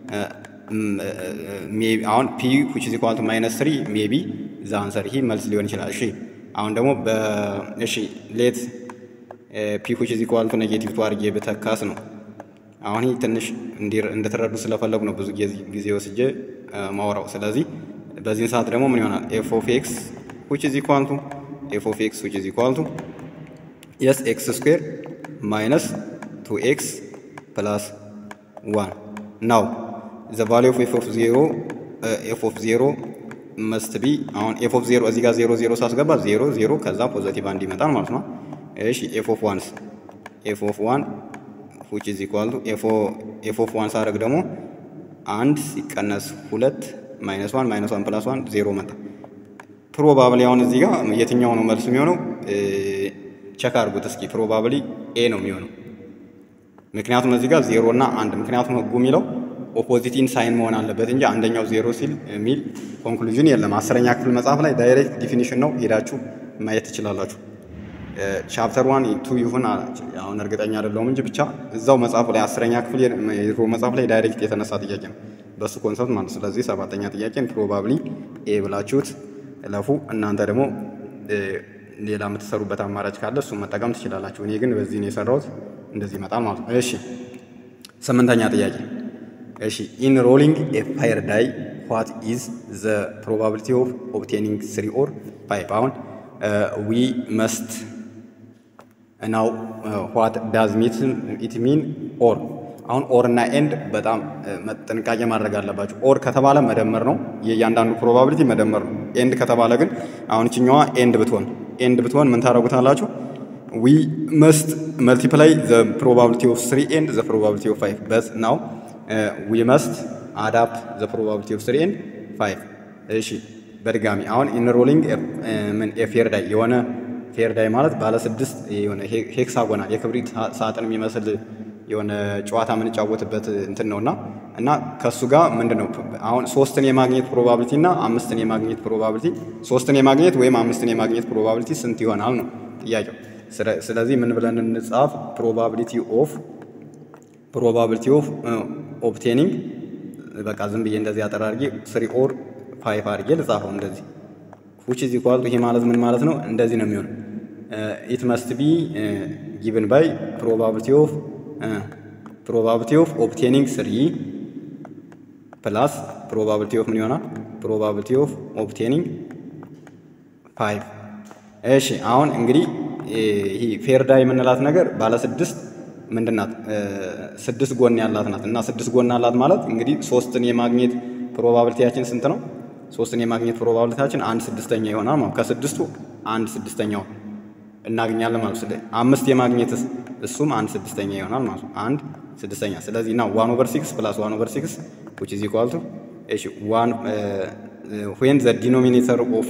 S1: አሁን ፒ ዊች ኢዝ ኢኳል ቱ ማይነስ ስሪ ሜቢ ዛ አንሰር ይህ መልስ ሊሆን ይችላል። እሺ አሁን ደግሞ እሺ ሌት ፒ ዊች ኢዝ ኢኳል ቱ ኔጌቲቭ ቱ አድርጌ ብተካስ ነው። አሁን ይህ ትንሽ እንድትረዱ ስለፈለጉ ነው ብዙ ጊዜ ወስጄ ማውራው። ስለዚህ በዚህን ሰዓት ደግሞ ምን ይሆናል? ኤፍ ኦፍ ኤክስ ዊች ኢዝ ኢኳል ቱ ኤፍ ኦፍ ኤክስ ዊች ኢዝ ኢኳል ቱ የስ ኤክስ ስኩዌር ማይነስ ቱ ኤክስ ፕላስ ዋን ናው ዘ ቫሊ ኦፍ ኤፍ ኦፍ ዜሮ ኤፍ ኦፍ ዜሮ መስት ቢ አሁን ኤፍ ኦፍ ዜሮ እዚህ ጋር ዜሮ ዜሮ ሳስገባ ዜሮ ዜሮ ከዛ ፖዘቲቭ አንድ ይመጣል ማለት ነው። እሺ ኤፍ ኦፍ ዋንስ ኤፍ ኦፍ ዋን ዊች ኢዝ ኢኳል ቱ ኤፍ ኦፍ ዋን ሳደርግ ደግሞ አንድ ሲቀነስ ሁለት ማይነስ ዋን ማይነስ ዋን ፕላስ ዋን ዜሮ መጣ። ፕሮባብሊ አሁን እዚህ ጋር የትኛው ነው መልስ የሚሆነው? ቸክ አድርጉት እስኪ። ፕሮባብሊ ኤ ነው የሚሆነው። ምክንያቱም እዚህ ጋር ዜሮ እና አንድ ምክንያቱም ህጉ የሚለው ኦፖዚቲን ሳይን መሆን አለበት እንጂ አንደኛው ዜሮ ሲል የሚል ኮንክሉዥን የለም። አስረኛ ክፍል መጽሐፍ ላይ ዳይሬክት ዲፊኒሽን ነው፣ ሄዳችሁ ማየት ትችላላችሁ። ቻፕተር ዋን ቱ ይሁን አሁን እርግጠኛ አይደለሁም እንጂ ብቻ እዛው መጽሐፉ ላይ አስረኛ ክፍል የድሮ መጽሐፍ ላይ ዳይሬክት የተነሳ ጥያቄ ነው በሱ ኮንሰፕት ማለት። ስለዚህ ሰባተኛ ጥያቄን ፕሮባብሊ ኤ ብላችሁት እለፉ። እናንተ ደግሞ ሌላ የምትሰሩበት አማራጭ ካለ እሱን መጠቀም ትችላላችሁ። እኔ ግን በዚህ ነው የሰራሁት፣ እንደዚህ ይመጣል ማለት ነው። እሺ ስምንተኛ ጥያቄ እሺ ኢን ሮሊንግ ኤ ፋየር ዳይ ዋት ኢዝ ዘ ፕሮባቢሊቲ ኦፍ ኦብቴኒንግ ስሪ ኦር ፋይቭ አሁን ዊ መስት ናው ዋት ዳዝ ሚት ኢት ሚን ኦር አሁን ኦር እና ኤንድ በጣም ጥንቃቄ ማድረግ አለባቸው። ኦር ከተባለ መደመር ነው፣ የእያንዳንዱ ፕሮባቢሊቲ መደመር ነው። ኤንድ ከተባለ ግን አሁን ችኛዋ ኤንድ ብትሆን ኤንድ ብትሆን ምን ታደርጉታላችሁ? ዊ መስት መልቲፕላይ ዘ ፕሮባቢሊቲ ኦፍ ስሪ ኤንድ ዘ ፕሮባቢሊቲ ኦፍ ፋይቭ በት ናው ዊ መስት አዳፕት ዘ ፕሮባቢሊቲ ኦፍ ስሪ ኤንድ ፋይቭ። እሺ በድጋሚ አሁን ኢንሮሊንግ ምን ኤፌር ዳይ የሆነ ፌር ዳይ ማለት ባለ ስድስት የሆነ ሄክሳጎናል የክብሪት ሳጥን የሚመስል የሆነ ጨዋታ የምንጫወትበት እንትን ነውና እና ከእሱ ጋር ምንድን ነው አሁን ሶስትን የማግኘት ፕሮባቢሊቲ እና አምስትን የማግኘት ፕሮባቢሊቲ ሶስትን የማግኘት ወይም አምስትን የማግኘት ፕሮባቢሊቲ ስንት ይሆናል ነው ጥያቄው። ስለዚህ ምን ብለን እንጻፍ? ፕሮባቢሊቲ ኦፍ ፕሮባቢሊቲ ኦፍ ኦብቴኒንግ በቃ ዝም ብዬ እንደዚህ አጠር አድርጌ ስሪ ኦር ፋይቭ አድርጌ ልጻፈው እንደዚህ ዊች ኢዝ ኢኳል ቱ ይሄ ማለት ምን ማለት ነው? እንደዚህ ነው የሚሆነው። ኢት መስት ቢ ጊቭን ባይ ፕሮባቢሊቲ ኦፍ ፕሮባቢሊቲ ኦፍ ኦብቴኒንግ ስሪ ፕላስ ፕሮባቢሊቲ ኦፍ ምን ይሆናል? ፕሮባቢሊቲ ኦፍ ኦብቴኒንግ ፋይቭ። እሺ አሁን እንግዲህ ይሄ ፌርዳ የምንላት ነገር ባለ ስድስት ምንድናት? ስድስት ጎን ያላት ናት እና ስድስት ጎን አላት ማለት እንግዲህ ሶስትን የማግኘት ፕሮባቢሊቲያችን ስንት ነው? ሶስትን የማግኘት ፕሮባቢሊቲያችን አንድ ስድስተኛ ይሆናል ማለት ከስድስቱ አንድ ስድስተኛው እናገኛለን ማለት ስለ አምስት የማግኘትስ እሱም አንድ ስድስተኛ ይሆናል ማለት ነው። አንድ ስድስተኛ ስለዚህ እና ዋን ኦቨር ሲክስ ፕላስ ዋን ኦቨር ሲክስ ዊች ኢዝ ኢኳል ቱ እሺ ዋን ዌን ዘ ዲኖሚኔተር ኦፍ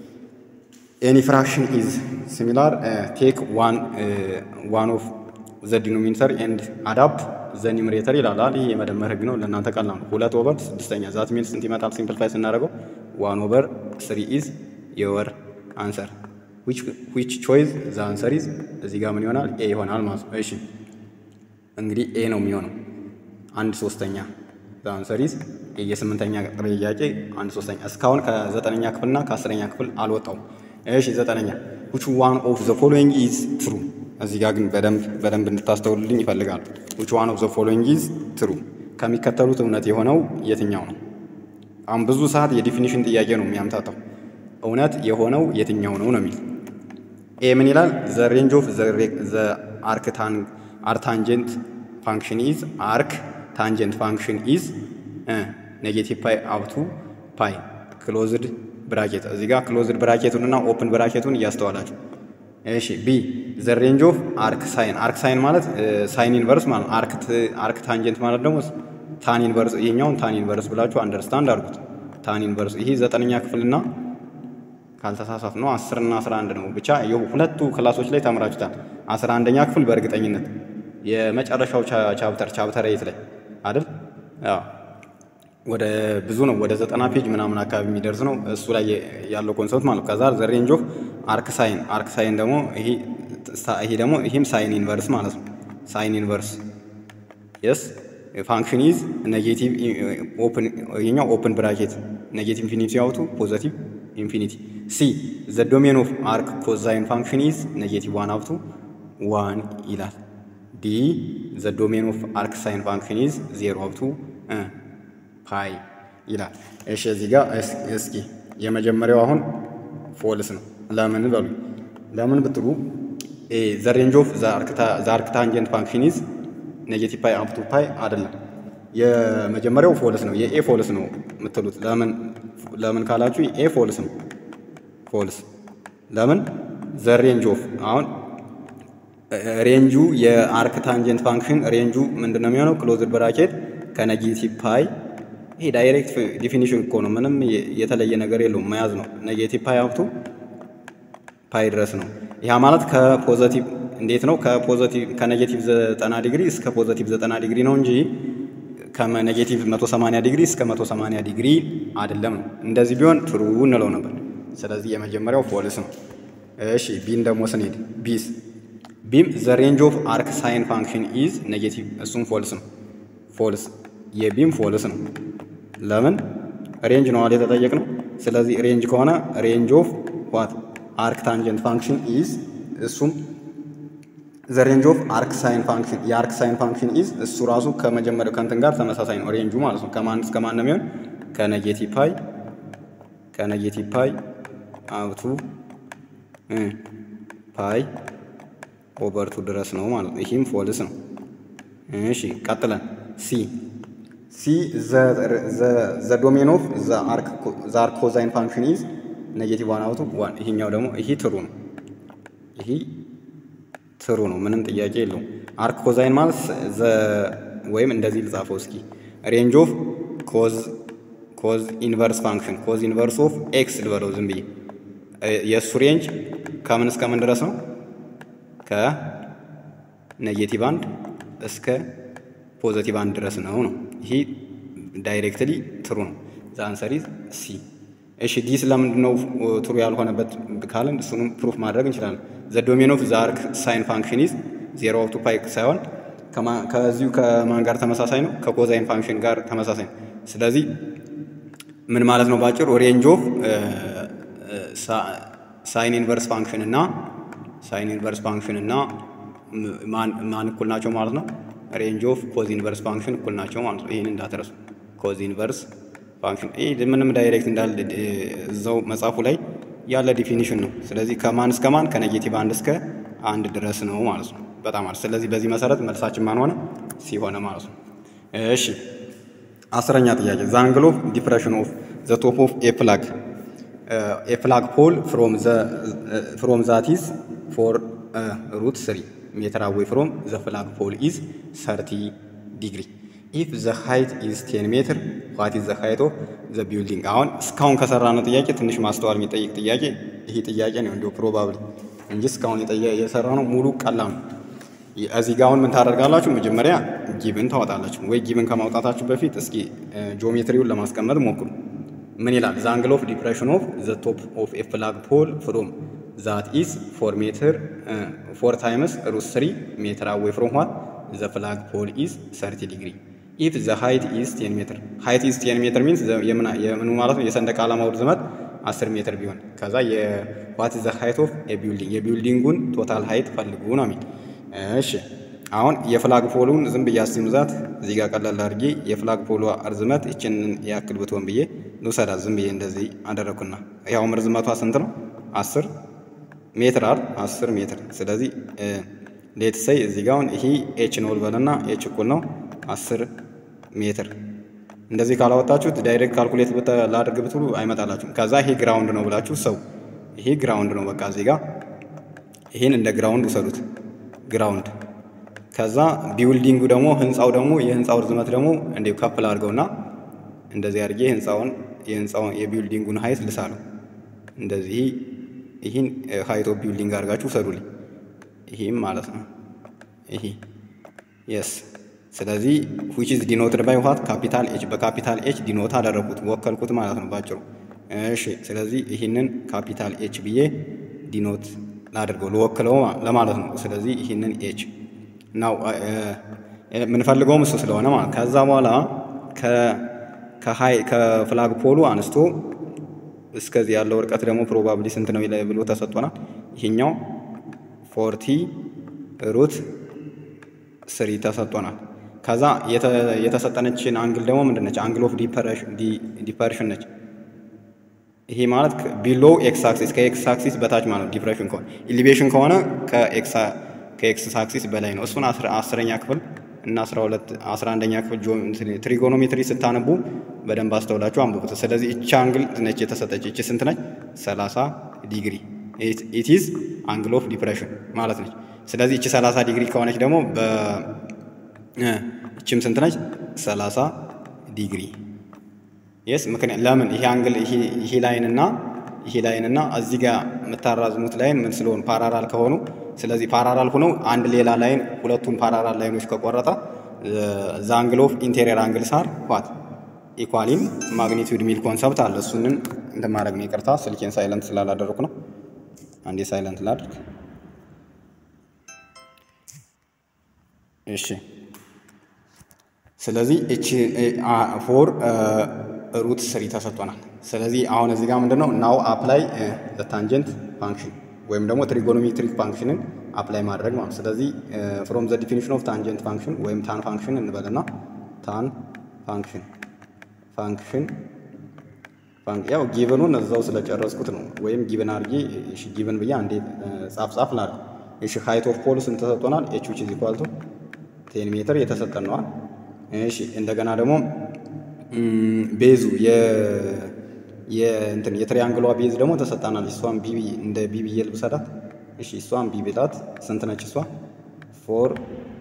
S1: ኤኒ ፍራክሽን ኢዝ ሲሚላር ቴክ ዋን ዋን ኦፍ ዘ ዲኖሚኔተር ኤንድ አዳፕት ዘ ኒውሜሬተር ይላል። ይህ የመደመር ህግ ነው። ለእናንተ ቀላል ነው። ሁለት ኦቨር ስድስተኛ ዛት ሚል ስንት ይመጣል? ሲምፕልፋይ ስናደርገው ዋን ኦቨር ስሪ ኢዝ የወር አንሰር ዊች ቾይዝ ዘ አንሰር ኢዝ እዚህ ጋር ምን ይሆናል? ኤ ይሆናል ማለት ነው። እሺ እንግዲህ ኤ ነው የሚሆነው አንድ ሶስተኛ ዘ አንሰር ኢዝ ኤ። የስምንተኛ ጥያቄ አንድ ሶስተኛ። እስካሁን ከዘጠነኛ ክፍልና ከአስረኛ ክፍል አልወጣውም። እሺ ዘጠነኛ ዊች ዋን ኦፍ ዘ ፎሎዊንግ ኢዝ ትሩ እዚህ ጋር ግን በደንብ በደንብ እንድታስተውልልኝ ይፈልጋሉ። ዊች ዋን ኦፍ ዘ ፎሎዊንግ ኢዝ ትሩ ከሚከተሉት እውነት የሆነው የትኛው ነው? አሁን ብዙ ሰዓት የዲፊኒሽን ጥያቄ ነው የሚያምታታው። እውነት የሆነው የትኛው ነው ነው የሚል ኤ ምን ይላል? ዘ ሬንጅ ኦፍ ዘ አርክ ታንጀንት ፋንክሽን ኢዝ አርክ ታንጀንት ፋንክሽን ኢዝ ኔጌቲቭ ፓይ አፕቱ ፓይ ክሎዝድ ብራኬት። እዚህ ጋር ክሎዝድ ብራኬቱንና ኦፕን ብራኬቱን እያስተዋላችሁ እሺ ቢ ዘ ሬንጅ ኦፍ አርክ ሳይን አርክ ሳይን ማለት ሳይን ኢንቨርስ ማለት አርክ አርክ ታንጀንት ማለት ደግሞ ታን ኢንቨርስ ይሄኛውን ታን ኢንቨርስ ብላችሁ አንደርስታንድ አድርጉት። ታን ኢንቨርስ ይሄ ዘጠነኛ ክፍልና ካልተሳሳት ነው አስር እና አስራ አንድ ነው ብቻ ሁለቱ ክላሶች ላይ ተምራችሁታል። አስራ አንደኛ ክፍል በእርግጠኝነት የመጨረሻው ቻፕተር ቻፕተር ኤይት ላይ አይደል? አዎ ወደ ብዙ ነው ወደ ዘጠና ፔጅ ምናምን አካባቢ የሚደርስ ነው እሱ ላይ ያለው ኮንሰፕት ማለት ከዛ ዘ ሬንጅ ኦፍ አርክ ሳይን አርክ ሳይን ደግሞ ይሄ ይሄ ደግሞ ይሄም ሳይን ኢንቨርስ ማለት ነው። ሳይን ኢንቨርስ የስ ፋንክሽን ኢዝ ኔጌቲቭ ኦፕን ይሄኛው ኦፕን ብራኬት ኔጌቲቭ ኢንፊኒቲ አውቱ ፖዘቲቭ ኢንፊኒቲ ሲ ዘ ዶሜን ኦፍ አርክ ኮዛይን ፋንክሽን ኢዝ ኔጌቲቭ ዋን አውቱ ዋን ይላል። ዲ ዘ ዶሜን ኦፍ አርክ ሳይን ፋንክሽን ኢዝ ዜሮ አውቱ ፓይ ይላል። እሺ እዚህ ጋር እስኪ የመጀመሪያው አሁን ፎልስ ነው። ለምን በሉ ለምን ብትሉ ዘ ሬንጅ ኦፍ ዘ አርክ ታንጀንት ፋንክሽን ኢዝ ኔጌቲቭ ፓይ አፕ ቱ ፓይ አይደለም። የመጀመሪያው ፎልስ ነው። የኤ ፎልስ ነው የምትሉት ለምን ለምን ካላችሁ ኤ ፎልስ ነው። ፎልስ ለምን ዘ ሬንጅ ኦፍ አሁን ሬንጁ የአርክ ታንጀንት ፋንክሽን ሬንጁ ምንድን ነው የሚሆነው? ክሎዝድ ብራኬት ከኔጌቲቭ ፓይ ይሄ ዳይሬክት ዲፊኒሽን እኮ ነው። ምንም የተለየ ነገር የለውም። መያዝ ነው። ኔጌቲቭ ፓይ አፕቱ ፓይ ድረስ ነው። ያ ማለት ከፖዘቲቭ እንዴት ነው? ከፖዘቲቭ ከኔጌቲቭ ዘጠና ዲግሪ እስከ ፖዘቲቭ ዘጠና ዲግሪ ነው እንጂ ከኔጌቲቭ 180 ዲግሪ እስከ 180 ዲግሪ አይደለም ነው። እንደዚህ ቢሆን ትሩ እንለው ነበር። ስለዚህ የመጀመሪያው ፎልስ ነው። እሺ ቢን ደግሞ ስንሄድ ቢስ ቢም ዘ ሬንጅ ኦፍ አርክ ሳይን ፋንክሽን ኢዝ ኔጌቲቭ እሱም ፎልስ ነው። ፎልስ የቢም ፎልስ ነው። ለምን ሬንጅ ነው አይደል የተጠየቅነው። ስለዚህ ሬንጅ ከሆነ ሬንጅ ኦፍ ዋት አርክ ታንጀንት ፋንክሽን ኢዝ እሱም ዘ ሬንጅ ኦፍ አርክ ሳይን ፋንክሽን የአርክ ሳይን ፋንክሽን ኢዝ እሱ ራሱ ከመጀመሪያው ከእንትን ጋር ተመሳሳይ ነው ሬንጁ ማለት ነው። ከማን እስከ ማን ነው የሚሆን? ከኔጌቲቭ ፓይ ከኔጌቲቭ ፓይ አብቱ ፓይ ኦቨርቱ ድረስ ነው ማለት ነው። ይህም ፎልስ ነው። እሺ ቀጥለን ሲ ሲ ዘ ዶሜን ኦፍ ዘ አርክ ኮዛይን ፋንክሽን ኢዝ ኔጌቲቭ ዋን አውቱ ዋን። ይሄኛው ደግሞ ይሄ ትሩ ነው። ይሄ ትሩ ነው፣ ምንም ጥያቄ የለውም። አርክ ኮዛይን ማለት ዘ ወይም እንደዚህ ልጻፈው እስኪ ሬንጅ ኦፍ ኮዝ ኮዝ ኢንቨርስ ፋንክሽን ኮዝ ኢንቨርስ ኦፍ ኤክስ ልበለው ዝም ብዬ የእሱ ሬንጅ ከምን እስከ ምን ድረስ ነው? ከኔጌቲቭ አንድ እስከ ፖዘቲቭ አንድ ድረስ ነው ነው። ይሄ ዳይሬክትሊ ትሩ ነው። ዘ አንሰር ኢዝ ሲ። እሺ ዲስ ለምንድን ነው ትሩ ያልሆነበት ካልን እሱንም ፕሩፍ ማድረግ እንችላለን። ዘ ዶሜን ኦፍ ዘ አርክ ሳይን ፋንክሽን ኢዝ ዜሮ አውቱ ፓይ ሳይሆን ከዚሁ ከማን ጋር ተመሳሳይ ነው? ከኮዛይን ፋንክሽን ጋር ተመሳሳይ ነው። ስለዚህ ምን ማለት ነው? ባጭሩ ሬንጅ ኦፍ ሳይን ኢንቨርስ ፋንክሽን እና ሳይን ኢንቨርስ ፋንክሽን እና ማን እኩል ናቸው ማለት ነው? ሬንጅ ኦፍ ኮዝ ኢንቨርስ ፋንክሽን እኩል ናቸው ማለት ነው። ይህን እንዳትረሱ። ኮዝ ኢንቨርስ ፋንክሽን ይህ ምንም ዳይሬክት እንዳለ እዛው መጽሐፉ ላይ ያለ ዲፊኒሽን ነው። ስለዚህ ከማን እስከ ማን ከኔጌቲቭ አንድ እስከ አንድ ድረስ ነው ማለት ነው። በጣም አሪፍ። ስለዚህ በዚህ መሰረት መልሳችን ማን ሆነ? ሲሆነ ማለት ነው። እሺ አስረኛ ጥያቄ ዘ አንግል ኦፍ ዲፕሬሽን ኦፍ ዘ ቶፕ ኦፍ ኤ ፕላግ ኤ ፍላግ ፖል ፍሮም ዛት ኢዝ ፎር ሩት ስሪ ሜትር አዌይ ፍሮም ዘ ፍላግ ፖል ኢዝ ሰርቲ ዲግሪ ኢፍ ዘ ሃይት ኢዝ ቴን ሜትር ዋት ኢዝ ዘ ሃይት ኦፍ ዘ ቢልዲንግ። አሁን እስካሁን ከሰራነው ጥያቄ ትንሽ ማስተዋል የሚጠይቅ ጥያቄ ይሄ ጥያቄ ነው እንዲሁ ፕሮባብሊ እንጂ እስካሁን የሰራነው ሙሉ ቀላም ነው። እዚህ ጋ አሁን ምን ታደርጋላችሁ? መጀመሪያ ጊብን ታወጣላችሁ ወይ ጊብን ከማውጣታችሁ በፊት እስኪ ጂኦሜትሪውን ለማስቀመጥ ሞክሩ። ምን ይላል? ዘ አንግል ኦፍ ዲፕሬሽን ኦፍ ዘ ቶፕ ኦፍ ኤ ፍላግ ፖል ፍሮም ዛት ኢዝ ፎር ሜትር ፎር ታይምስ ሩት ስሪ ሜትር አዌይ ፍሮም ዋት ዘ ፍላግ ፖል ኢዝ ሰርቲ ዲግሪ ኢፍ ዘ ሃይት ኢዝ ቴን ሜትር ሃይት ኢዝ ቴን ሜትር ሚንስ የምኑ ማለት ነው የሰንደቅ ዓላማው ርዝመት አስር ሜትር ቢሆን ከዛ የዋት ዘ ሃይት ኦፍ የቢልዲንግ የቢልዲንጉን ቶታል ሃይት ፈልጉ ነው የሚል እሺ አሁን የፍላግ ፖሉን ዝም ብዬ አስይምዛት እዚህ ጋር ቀላል አድርጌ የፍላግ ፖሉ ርዝመት ይችንን ያክል ብትሆን ብዬ ልውሰዳት። ዝም ብዬ እንደዚህ አደረግኩና ያውም ርዝመቷ ስንት ነው? አስር ሜትር አል አስር ሜትር። ስለዚህ ሌት ሰይ እዚህ ጋር አሁን ይሄ ኤች ነው ልበልና ኤች እኩል ነው አስር ሜትር። እንደዚህ ካላወጣችሁት ዳይሬክት ካልኩሌት ላድርግ ብትሉ አይመጣላችሁም። ከዛ ይሄ ግራውንድ ነው ብላችሁ ሰው ይሄ ግራውንድ ነው በቃ እዚህ ጋር ይሄን እንደ ግራውንድ ውሰዱት ግራውንድ ከዛ ቢውልዲንጉ ደግሞ ህንፃው ደግሞ የህንፃው ርዝመት ደግሞ እንዲሁ ከፍል አድርገውና እንደዚህ አድርጌ ህንፃውን የህንፃውን የቢውልዲንጉን ሀይት ልሳለሁ። እንደዚህ ይህን ሀይት ኦፍ ቢውልዲንግ አድርጋችሁ ውሰዱልኝ። ይህም ማለት ነው ይሄ የስ ስለዚህ ዊች ኢዝ ዲኖትድ ባይ ዋት ካፒታል ኤች በካፒታል ኤች ዲኖት አደረኩት ወከልኩት ማለት ነው ባጭሩ። እሺ ስለዚህ ይህንን ካፒታል ኤች ብዬ ዲኖት ላድርገው ልወክለው ለማለት ነው። ስለዚህ ይህንን ኤች ናው የምንፈልገውም እሱ ስለሆነ ማለት ከዛ በኋላ ከፍላግ ፖሉ አንስቶ እስከዚህ ያለው ርቀት ደግሞ ፕሮባብሊ ስንት ነው ብሎ ተሰጥቶናል። ይሄኛው ፎርቲ ሩት ስሪ ተሰጥቶናል። ከዛ የተሰጠነችን አንግል ደግሞ ምንድን ነች? አንግል ኦፍ ዲፐርሽን ነች። ይሄ ማለት ቢሎ ኤክስ አክሲስ ከኤክስ አክሲስ በታች ማለት ነው። ዲፕሬሽን ከሆነ ኢሊቬሽን ከሆነ ከኤክስ አክሲስ በላይ ነው። እሱን አስረኛ ክፍል እና አስራ ሁለት አስራ አንደኛ ክፍል ትሪጎኖሜትሪ ስታነቡ በደንብ አስተውላችሁ አንብቡት። ስለዚህ እቺ አንግል ነች የተሰጠች። እቺ ስንት ነች? ሰላሳ ዲግሪ ኢት ኢዝ አንግል ኦፍ ዲፕሬሽን ማለት ነች። ስለዚህ እቺ ሰላሳ ዲግሪ ከሆነች ደግሞ እቺም ስንት ነች? ሰላሳ ዲግሪ የስ ምክንያት ለምን ይሄ አንግል ይሄ ላይን እና ይሄ ላይን እና እዚህ ጋር የምታራዝሙት ላይን ምን ስለሆኑ ፓራራል ከሆኑ ስለዚህ ፓራራል ሆነው አንድ ሌላ ላይን ሁለቱን ፓራራል ላይኖች ከቆረጠ ዘ አንግል ኦፍ ኢንቴሪየር አንግልስ አር ዋት ኢኳሊን ማግኒቱድ ሚል ኮንሰፕት አለ። እሱንን እንትን ማድረግ ነው። ይቅርታ ስልኬን ሳይለንት ስላላደረኩ ነው። አንዴ ሳይለንት ላድርግ። እሺ ስለዚህ እቺ ፎር ሩት ስሪ ተሰጥቶናል። ስለዚህ አሁን እዚህ ጋር ምንድነው ናው አፕላይ ታንጀንት ፋንክሽን ወይም ደግሞ ትሪጎኖሜትሪክ ፋንክሽንን አፕላይ ማድረግ ማለት። ስለዚህ ፍሮም ዘ ዲፊኒሽን ኦፍ ታንጀንት ፋንክሽን ወይም ታን ፋንክሽን እንበልና ታን ፋንክሽን ፋንክሽን ያው ጊቨኑን እዛው ስለጨረስኩት ነው። ወይም ጊቨን አድርጌ እሺ ጊቨን ብዬ አንዴ ጻፍ ጻፍ ላድርግ። እሺ ሃይት ኦፍ ፖል ስንት ተሰጥቶናል? ኤች ዊች ኢዝ ኢኳል ቱ ቴን ሜትር የተሰጠን ነዋል። እሺ እንደገና ደግሞ ቤዙ የእንትን የትሪያንግሏ ቤዝ ደግሞ ተሰጣናል። እሷን ቢቢ እንደ ቢቢ የልብሰዳት እሺ እሷን ቢቢ ላት ስንት ነች? እሷ ፎር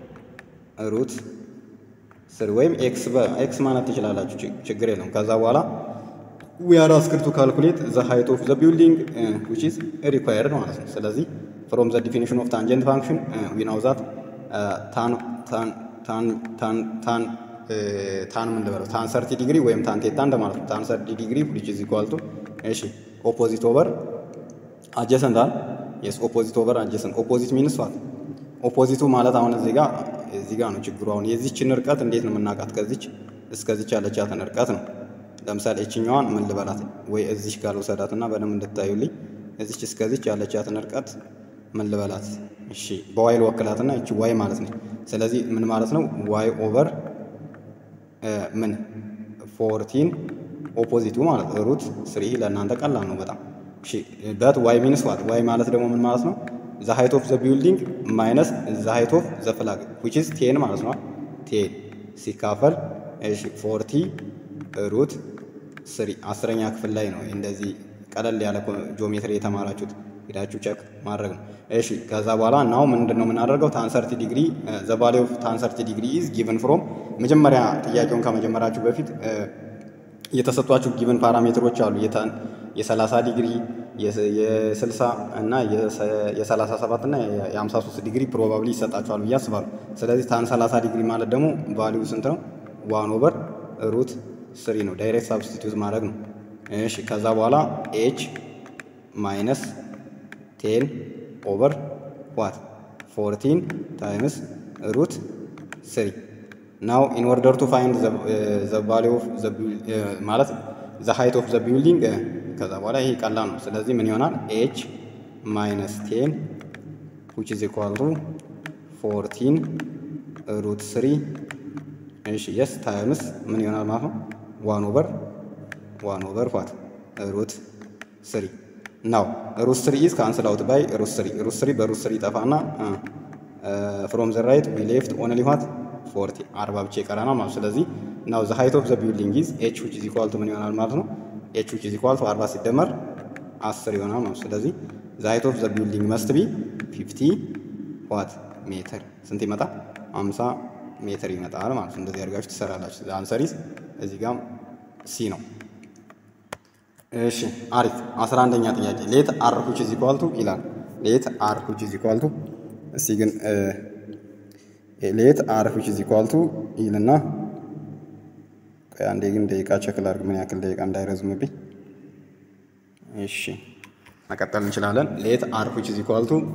S1: ሩት ስር ወይም ኤክስ በኤክስ ማለት ትችላላችሁ፣ ችግር የለውም። ከዛ በኋላ ዊ አር አስክድ ቱ ካልኩሌት ዘ ሃይት ኦፍ ዘ ቢልዲንግ ዊች ኢዝ ሪኳየርድ ማለት ነው። ስለዚህ ፍሮም ዘ ዲፊኒሽን ኦፍ ታንጀንት ፋንክሽን ዊ ናው ዛት ታን ታን ታን ታን ታን ታን ምን ልበለው ታን ሰርቲ ዲግሪ ወይም ታን ቴታ እንደማለት ነው። ታን ሰርቲ ዲግሪ ዊች ኢዝ ኢኳል ቱ እሺ ኦፖዚት ኦቨር አጀሰንት አል የስ ኦፖዚት ኦቨር አጀሰንት ኦፖዚት ሚንስ ዋት ኦፖዚቱ ማለት አሁን እዚህ ጋር እዚህ ጋር ነው ችግሩ። አሁን የዚችን ርቀት እንዴት ነው የምናውቃት? ከዚች እስከዚች ያለቻትን ርቀት ነው። ለምሳሌ እችኛዋን ምን ልበላት ወይ እዚች ጋር ልውሰዳትና በደንብ እንድታዩልኝ እዚች እስከዚች ያለቻትን ርቀት ምን ልበላት? እሺ በዋይ ልወክላትና እቺ ዋይ ማለት ነው። ስለዚህ ምን ማለት ነው? ዋይ ኦቨር ምን ፎርቲን ኦፖዚቱ ማለት ሩት ስሪ ለእናንተ ቀላል ነው በጣም እሺ። በት ዋይ ሚንስ ዋት ዋይ ማለት ደግሞ ምን ማለት ነው? ዘ ሃይት ኦፍ ዘ ቢልዲንግ ማይነስ ዘ ሃይት ኦፍ ዘ ፍላግ ዊች ኢዝ ቴን ማለት ነው። ቴን ሲካፈል እሺ ፎርቲ ሩት ስሪ አስረኛ ክፍል ላይ ነው እንደዚህ ቀለል ያለ ጂኦሜትሪ የተማራችሁት ሄዳችሁ ቸክ ማድረግ ነው። እሺ ከዛ በኋላ ናው ምንድን ነው የምናደርገው? ታንሰርቲ ዲግሪ ዘ ቫሊ ኦፍ ታንሰርቲ ዲግሪ ኢዝ ጊቨን ፍሮም መጀመሪያ ጥያቄውን ከመጀመራችሁ በፊት የተሰጧችሁ ጊቨን ፓራሜትሮች አሉ። የ30 ዲግሪ የ60 እና የ37 እና የ53 ዲግሪ ፕሮባብሊ ይሰጣችኋል ብዬ አስባለሁ። ስለዚህ ታን 30 ዲግሪ ማለት ደግሞ ቫሊዩ ስንት ነው? ዋን ኦቨር ሩት ስሪ ነው። ዳይሬክት ሳብስቲቱት ማድረግ ነው። እሺ ከዛ በኋላ ኤች ማይነስ ቴን ኦቨር ዋት ፎርቲን ታይምስ ሩት ስሪ ናው ኢን ኦርደር ቱ ፋይንድ ዘ ቫሊ ኦፍ ማለት ዘ ሃይት ኦፍ ዘ ቢልዲንግ ከዛ በኋላ ይሄ ቀላል ነው። ስለዚህ ምን ይሆናል? ኤች ማይነስ ቴን ዊች ኢዝ ኢኳል ቱ ፎርቲን ሩት ስሪ እሺ የስ ታይምስ ምን ይሆናል ማለት ነው? ዋን ኦቨር ዋን ኦቨር ዋት ሩት ስሪ ናው ሩት ስሪ ኢዝ ካንስል አውት ባይ ሩት ስሪ ሩት ስሪ በሩት ስሪ ጠፋና ፍሮም ዘ ራይት ዊ ሌፍት ኦንሊ ዋት ፎርቲ አርባ ብቻ ይቀረናል ማለት ስለዚህ ናው ዘ ሃይት ኦፍ ዘ ቢልዲንግ ኢዝ ኤች ዊች ኢዝ ኢኳል ቱ ምን ይሆናል ማለት ነው? ኤች ዊች ኢዝ ኢኳል ቱ አርባ ሲደመር አስር ይሆናል ማለት ስለዚህ ዘ ሃይት ኦፍ ዘ ቢልዲንግ መስት ቢ ፊፍቲ ዋት ሜትር ስንት ይመጣል? አምሳ ሜትር ይመጣል ማለት ነው። እንደዚህ አድርጋችሁ ትሰራላችሁ። አንሰሪስ እዚህ ጋም ሲ ነው። እሺ አሪፍ። አስራ አንደኛ ጥያቄ ሌት አር ዊች ኢዝ ኢኳል ቱ ይላል። ሌት አር ዊች ኢዝ ኢኳል ቱ እስቲ ግን ሌት አር ዊች ኢዝ ኢኳል ቱ ይልና አንዴ ግን ደቂቃ ቸክ ላድርግ ምን ያክል ደቂቃ እንዳይረዝምብኝ። እሺ መቀጠል እንችላለን። ሌት አር ዊች ኢዝ ኢኳል ቱ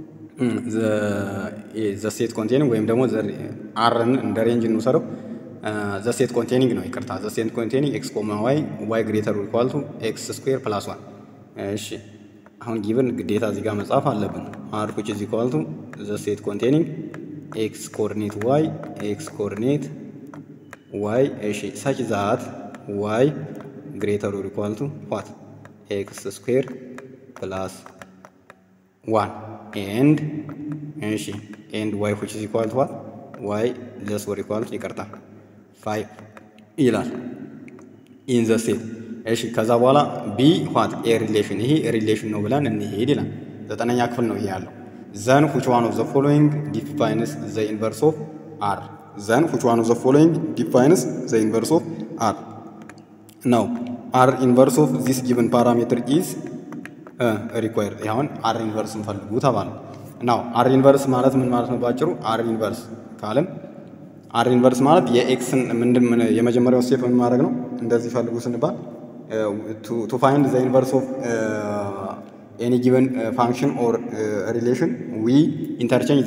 S1: ዘ ሴት ኮንቴኒንግ ወይም ደግሞ አርን እንደ ሬንጅ እንውሰደው። ዘ ሴት ኮንቴኒንግ ነው ይቅርታ። ዘ ሴት ኮንቴኒንግ ኤክስ ኮማ ዋይ ዋይ ግሬተር ኢኳል ቱ ኤክስ ስኩዌር ፕላስ ዋን። እሺ አሁን ጊቭን ግዴታ እዚህ ጋር መጻፍ አለብን። አር ዊች ኢዝ ኢኳል ቱ ዘ ሴት ኮንቴኒንግ ኤክስ ኮኦርዲኔት ዋይ ኤክስ ኮኦርዲኔት ዋይ እሺ ሰች ዛት ዋይ ግሬተር ኢኳል ቱ ዋት ኤክስ ስኩዌር ፕላስ ዋን ኤንድ እሺ ኤንድ ዋይ ዊች ኢዝ ኢኳል ቱ ዋት ዋይ ለስ ወር ኢኳል ቱ ይቅርታ ፋይቭ ይላል ኢን ዘ ሴት እሺ ከዛ በኋላ ቢ ዋት ኤ ሪሌሽን ይሄ ሪሌሽን ነው ብለን እንሄድ ይላል። ዘጠነኛ ክፍል ነው ይሄ ያለው። ዘን ዊች ዋን ኦፍ ዘ ፎሎዊንግ ዲፋይንስ ዘ ኢንቨርስ ኦፍ አር ዘን ዊች ዋን ኦፍ ዘ ፎሎዊንግ ዲፋይንስ ዘ ኢንቨርስ ኦፍ አር ነው አር ኢንቨርስ ኦፍ ዚስ ጊቭን ፓራሜትር ኢዝ ሪኳየርድ አሁን አር ኢንቨርስ እንፈልጉ ተባለ። ናው አር ኢንቨርስ ማለት ምን ማለት ነው? ባጭሩ አር ኢንቨርስ ካልን አር ኢንቨርስ ማለት የኤክስን ምንድን ምን የመጀመሪያው ስቴፕ ምን ማድረግ ነው? እንደዚህ ፈልጉ ስንባል ቱ ፋይንድ ዘ ኢንቨርስ ኦፍ ኤኒ ጊቨን ፋንክሽን ኦር ሪሌሽን ዊ ኢንተርቼንጅ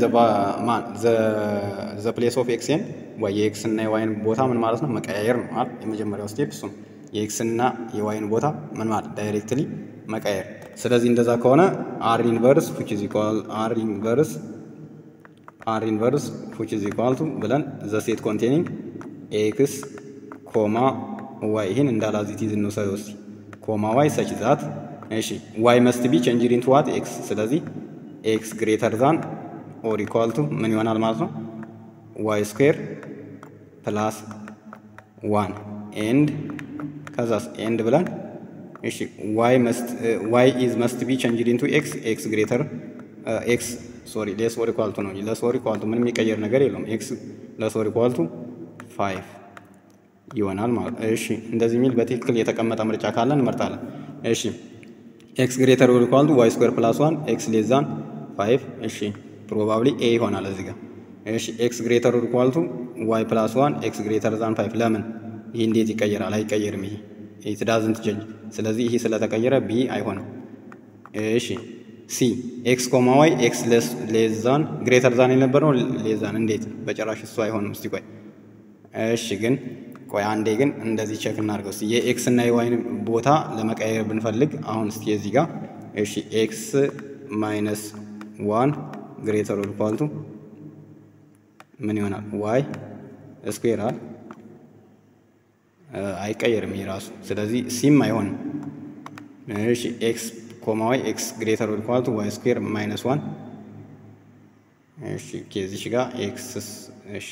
S1: ዘ ፕሌስ ኦፍ ኤክስን ዋይ የኤክስ እና የዋይን ቦታ ምን ማለት ነው መቀያየር ነው ማለት የመጀመሪያው ስቴፕ እሱ ነው። የኤክስ እና የዋይን ቦታ ምን ማለት ዳይሬክትሊ መቀየር። ስለዚህ እንደዛ ከሆነ አር ኢንቨርስ ዊች ኢዝ ኢኳል አር ኢንቨርስ አር ኢንቨርስ ዊች ኢዝ ኢኳል ቱ ብለን ዘ ሴት ኮንቴኒንግ ኤክስ ኮማ ዋይ ይህን እንዳላዚቲዝ እንውሰደው እስቲ ኮማ ዋይ ሰች ዛት እሺ ዋይ መስት ቢ ቼንጅድ ኢንቱ ዋት ኤክስ ስለዚህ ኤክስ ግሬተር ዛን ኦር ኢኳል ቱ ምን ይሆናል ማለት ነው ዋይ ስኩዌር ፕላስ ዋን ኤንድ ከዛስ ኤንድ ብለን እሺ ዋይ መስት ዋይ ኢዝ መስት ቢ ቼንጅድ ኢንቱ ኤክስ ኤክስ ግሬተር ኤክስ ሶሪ ሌስ ኦር ኢኳል ቱ ነው ለስ ኦር ኢኳል ቱ ምንም የሚቀየር ነገር የለውም ኤክስ ለስ ኦር ኢኳል ቱ ፋይቭ ይሆናል ማለት እሺ እንደዚህ የሚል በትክክል የተቀመጠ ምርጫ ካለ እንመርጣለን እሺ ኤክስ ግሬተር ኦር ኢኳል ቱ ዋይ ስኩዌር ፕላስ ዋን ኤክስ ሌስ ዛን ፋይቭ እሺ ፕሮባብሊ ኤ ይሆናል እዚህ ጋር እሺ ኤክስ ግሬተር ኦር ኢኳል ቱ ዋይ ፕላስ ዋን ኤክስ ግሬተር ዛን ፋይቭ ለምን ይህ እንዴት ይቀየራል አይቀየርም ይሄ ኢት ዳዝንት ቼንጅ ስለዚህ ይሄ ስለተቀየረ ቢ አይሆንም እሺ ሲ ኤክስ ኮማ ዋይ ኤክስ ሌስ ዛን ግሬተር ዛን የነበረው ሌስ ዛን እንዴት በጭራሽ እሱ አይሆንም እስቲ ቆይ እሺ ግን ቆይ አንዴ ግን እንደዚህ ቼክ እናድርገው እስቲ የኤክስ እና የዋይን ቦታ ለመቀየር ብንፈልግ አሁን እስቲ እዚህ ጋር እሺ ኤክስ ማይነስ ዋን ግሬተር ኦር ኢኳል ቱ ምን ይሆናል ዋይ ስኩዌር አል አይቀየርም ይህ ራሱ ስለዚህ ሲም አይሆንም እሺ ኤክስ ኮማ ዋይ ኤክስ ግሬተር ኦር ኢኳል ቱ ዋይ ስኩዌር ማይነስ ዋን እሺ ከዚህ ጋር ኤክስ እሺ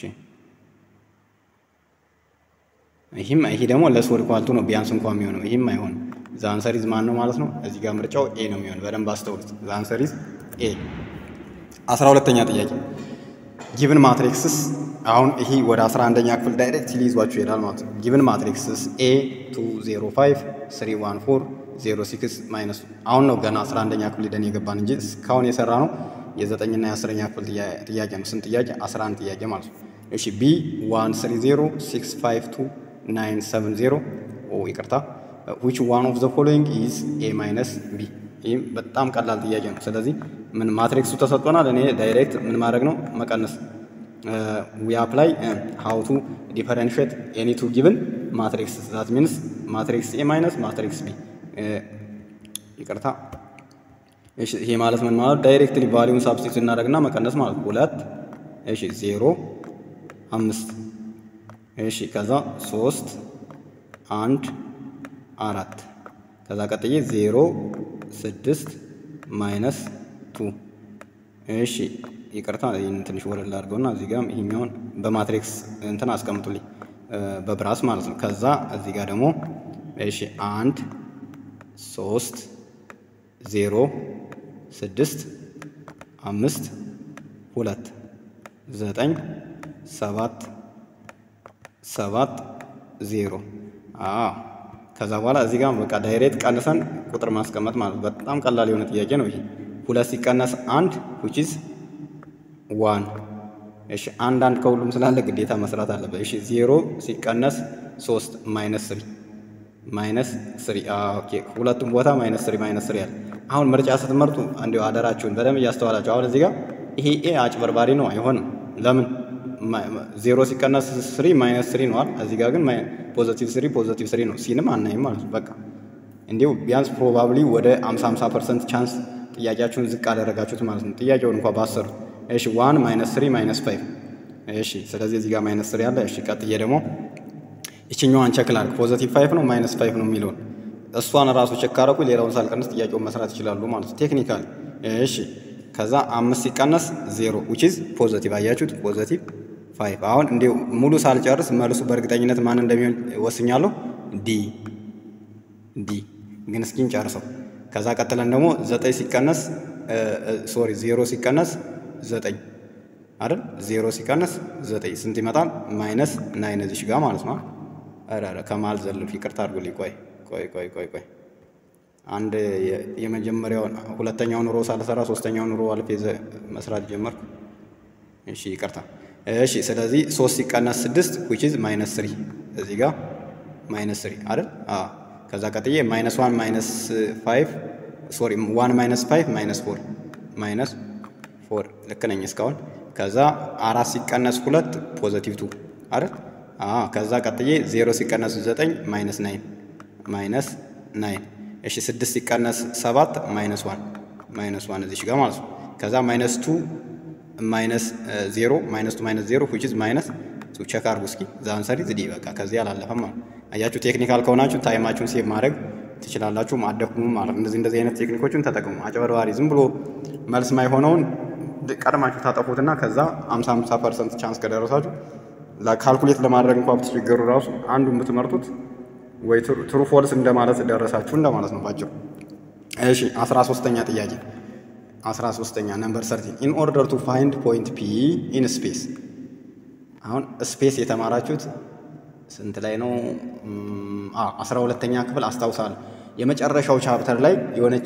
S1: ይህም ይሄ ደግሞ ለሶር ኳልቱ ነው ቢያንስ እንኳን የሚሆነው ይህም አይሆንም። ዛንሰሪዝ ማን ነው ማለት ነው? እዚህ ጋር ምርጫው ኤ ነው የሚሆነው። በደንብ አስተውሉት። ዛንሰሪዝ ኤ። አስራ ሁለተኛ ጥያቄ ጊቭን ማትሪክስስ አሁን ይሄ ወደ 11ኛ ክፍል ዳይሬክት ሊይዟችሁ ይሄዳል ማለት ነው። ጊቭን ማትሪክስስ ኤ 205 314 06 ማይነስ አሁን ነው ገና 11ኛ ክፍል ሄደን የገባን እንጂ እስካሁን የሰራ ነው የዘጠኝና የአስረኛ ክፍል ጥያቄ ነው። ስንት ጥያቄ? 11 ጥያቄ ማለት ነው። እሺ ቢ 130 652 970 ኦ ይቅርታ ዊች ዋን ኦፍ ዘ ፎሎዊንግ ኢዝ ኤ ማይነስ ቢ። ይህም በጣም ቀላል ጥያቄ ነው። ስለዚህ ምን ማትሪክሱ ተሰጥቶናል። እኔ ዳይሬክት ምን ማድረግ ነው መቀነስ። ዊ አፕላይ ሃው ቱ ዲፈረንሽት ኤኒ ቱ ጊቭን ማትሪክስ ዛት ሚንስ ማትሪክስ ኤ ማይነስ ማትሪክስ ቢ። ይቅርታ እሺ፣ ይሄ ማለት ምን ማለት ዳይሬክትሊ ቫሊዩን ሳብስቲቱት እናደርግና መቀነስ ማለት ሁለት እሺ፣ ዜሮ አምስት እሺ ከዛ ሶስት አንድ አራት ከዛ ቀጥዬ ዜሮ ስድስት ማይነስ ቱ እሺ ይቅርታ ይህን ትንሽ ወረድ አድርገውና እዚህ ጋር ይሄኛውን በማትሪክስ እንትን አስቀምጡልኝ በብራስ ማለት ነው። ከዛ እዚህ ጋር ደግሞ እሺ አንድ ሶስት ዜሮ ስድስት አምስት ሁለት ዘጠኝ ሰባት ሰባት ዜሮ አዎ ከዛ በኋላ እዚህ ጋር በቃ ዳይሬክት ቀንሰን ቁጥር ማስቀመጥ ማለት በጣም ቀላል የሆነ ጥያቄ ነው ይሄ። ሁለት ሲቀነስ አንድ which is ዋን። እሺ አንድ አንድ ከሁሉም ስላለ ግዴታ መስራት አለበት። እሺ ዜሮ ሲቀነስ ሶስት ማይነስ ስሪ ማይነስ ስሪ ኦኬ። ሁለቱም ቦታ ማይነስ ስሪ ማይነስ ስሪ አለ። አሁን ምርጫ ስትመርጡ እንዲሁ አደራችሁን በደንብ እያስተዋላችሁ። አሁን እዚህ ጋር ይሄ ኤ አጭበርባሪ ነው፣ አይሆንም። ለምን ዜሮ ሲቀነስ ስሪ ማይነስ ስሪ ነዋል። እዚህ ጋር ግን ፖዘቲቭ ስሪ ፖዘቲቭ ስሪ ነው። ሲንም አናይም ማለት ነው። በቃ እንዲሁ ቢያንስ ፕሮባብሊ ወደ 50 50 ፐርሰንት ቻንስ ጥያቄያችሁን ዝቅ አደረጋችሁት ማለት ነው። ጥያቄውን እንኳ ባሰሩት። እሺ ዋን ማይነስ ስሪ ማይነስ ፋይቭ እሺ። ስለዚህ እዚህ ጋር ማይነስ ስሪ አለ። እሺ ቀጥዬ ደግሞ ይችኛዋን ቸክ ላድርግ። ፖዘቲቭ ፋይቭ ነው ማይነስ ፋይቭ ነው የሚለውን እሷን ራሱ ቸክ ካረኩ ሌላውን ሳልቀንስ ጥያቄውን መስራት ይችላሉ ማለት ነው ቴክኒካል። እሺ ከዛ አምስት ሲቀነስ ዜሮ ዊች ኢዝ ፖዘቲቭ አያችሁት፣ ፖዘቲቭ ፋይቭ። አሁን እንዲሁ ሙሉ ሳልጨርስ መልሱ በእርግጠኝነት ማን እንደሚሆን ወስኛለሁ። ዲ ዲ ግን እስኪን ጨርሰው። ከዛ ቀጥለን ደግሞ ዘጠኝ ሲቀነስ ሶሪ ዜሮ ሲቀነስ ዘጠኝ አይደል? ዜሮ ሲቀነስ ዘጠኝ ስንት ይመጣል? ማይነስ ናይን እዚሽ ጋር ማለት ነው። ኧረ ኧረ ከመሀል ዘለፍ ይቅርታ አድርጉልኝ። ቆይ ቆይ ቆይ ቆይ ቆይ አንድ የመጀመሪያውን ሁለተኛውን ሮ ሳልሰራ ሶስተኛውን ሮ አልፌ መስራት ጀመርኩ። እሺ ይቅርታ። እሺ ስለዚህ ሶስት ሲቀነስ ስድስት ዊች ኢዝ ማይነስ ስሪ እዚህ ጋር ማይነስ ስሪ አይደል? አዎ ከዛ ቀጥዬ ማይነስ ዋን ማይነስ ፋይቭ ሶሪ ዋን ማይነስ ፋይቭ ማይነስ ፎር ማይነስ ፎር ልክ ነኝ እስካሁን። ከዛ አራት ሲቀነስ ሁለት ፖዘቲቭ ቱ አይደል? አዎ ከዛ ቀጥዬ ዜሮ ሲቀነስ ዘጠኝ ማይነስ ናይን ማይነስ ናይን። እሺ ስድስት ሲቀነስ ሰባት ማይነስ ዋን ማይነስ ዋን እዚህ ጋር ማለት ነው። ከዛ ማይነስ ቱ ማይነስ ዜሮ ማይነስ ቱ ማይነስ ዜሮ ዊች ኢዝ ማይነስ ቱ ቼክ አድርጉ እስኪ ዛን ሰሪ ዝዲ በቃ ከዚህ አላለፈም ማለት አያችሁ። ቴክኒካል ከሆናችሁ ታይማችሁን ሴቭ ማድረግ ትችላላችሁ። ማደኩም ማለት እንደዚህ እንደዚህ አይነት ቴክኒኮችን ተጠቅሙ። አጭበርባሪ ዝም ብሎ መልስ ማይሆነውን ቀድማችሁ ታጠፉትና ከዛ 50 50 ፐርሰንት ቻንስ ከደረሳችሁ ካልኩሌት ለማድረግ እንኳ ብትቸገሩ ራሱ አንዱን ብትመርጡት ወይ ትሩ ፎልስ እንደማለት ደረሳችሁ እንደማለት ነው ባጭሩ። እሺ 13ኛ ጥያቄ 13ኛ ነምበር 13 ኢን ኦርደር ቱ ፋይንድ ፖይንት ፒ ኢን ስፔስ። አሁን ስፔስ የተማራችሁት ስንት ላይ ነው? አስራ ሁለተኛ ክፍል አስታውሳለሁ። የመጨረሻው ቻፕተር ላይ የሆነች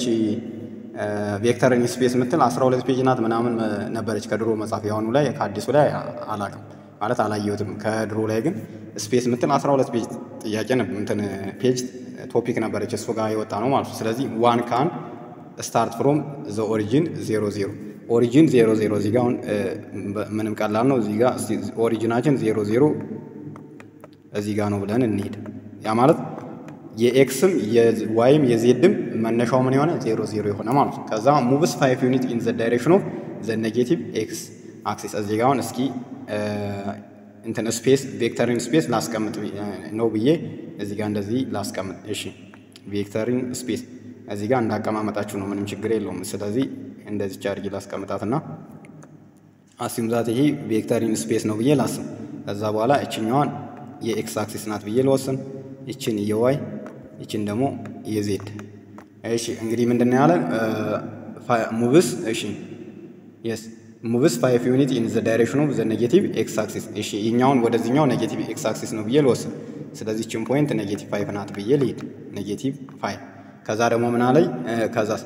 S1: ቬክተር ኢን ስፔስ የምትል 12 ፔጅ ናት ምናምን ነበረች ከድሮ መጽሐፍ። የአሁኑ ላይ ከአዲሱ ላይ አላቅም ማለት አላየሁትም። ከድሮ ላይ ግን ስፔስ የምትል 12 ፔጅ ጥያቄ እንትን ፔጅ ቶፒክ ነበረች። እሱ ጋር የወጣ ነው ማለት ነው። ስለዚህ ዋን ካን ስታርት ፍሮም ዘ ኦሪጂን ዜሮ ዜሮ ኦሪጂን ዜሮ ዜሮ እዚህ ጋር አሁን ምንም ቀላል ነው። እዚህ ጋር ኦሪጂናችን ዜሮ ዜሮ እዚህ ጋር ነው ብለን እንሄድ። ያ ማለት የኤክስም የዋይም የዜድም መነሻው ምን የሆነ ዜሮ ዜሮ የሆነ ማለት ነው። ከዛ ሙቭስ ፋይቭ ዩኒት ኢን ዘ ዳይሬክሽን ኦፍ ዘ ኔጌቲቭ ኤክስ አክሲስ እዚህ ጋር አሁን እስኪ እንትን ስፔስ ቬክተሪን ስፔስ ላስቀምጥ ነው ብዬ እዚህ ጋር እንደዚህ ላስቀምጥ። እሺ ቬክተሪን ስፔስ እዚህ ጋር እንዳቀማመጣችሁ ነው፣ ምንም ችግር የለውም። ስለዚህ እንደዚህ ቻርጅ ላስቀምጣትና አሲም ዛት ይሄ ቬክተሪን ስፔስ ነው ብዬ ላስም። ከዛ በኋላ እችኛዋን የኤክስ አክሲስ ናት ብዬ ልወስን፣ ይችን የዋይ ይችን ደግሞ የዜድ። እሺ እንግዲህ ምንድን ነው ያለን ሙቭስ እሺ የስ ሙቭስ ፋይቭ ዩኒት ኢን ዘ ዳይሬክሽን ኦፍ ዘ ኔጌቲቭ ኤክስ አክሲስ። እሺ ይኛውን ወደዚህኛው ኔጌቲቭ ኤክስ አክሲስ ነው ብዬ ልወስን። ስለዚህ ችን ፖይንት ኔጌቲቭ ፋይቭ ናት ብዬ ልሂድ፣ ኔጌቲቭ ፋይቭ። ከዛ ደግሞ ምን አለኝ ከዛስ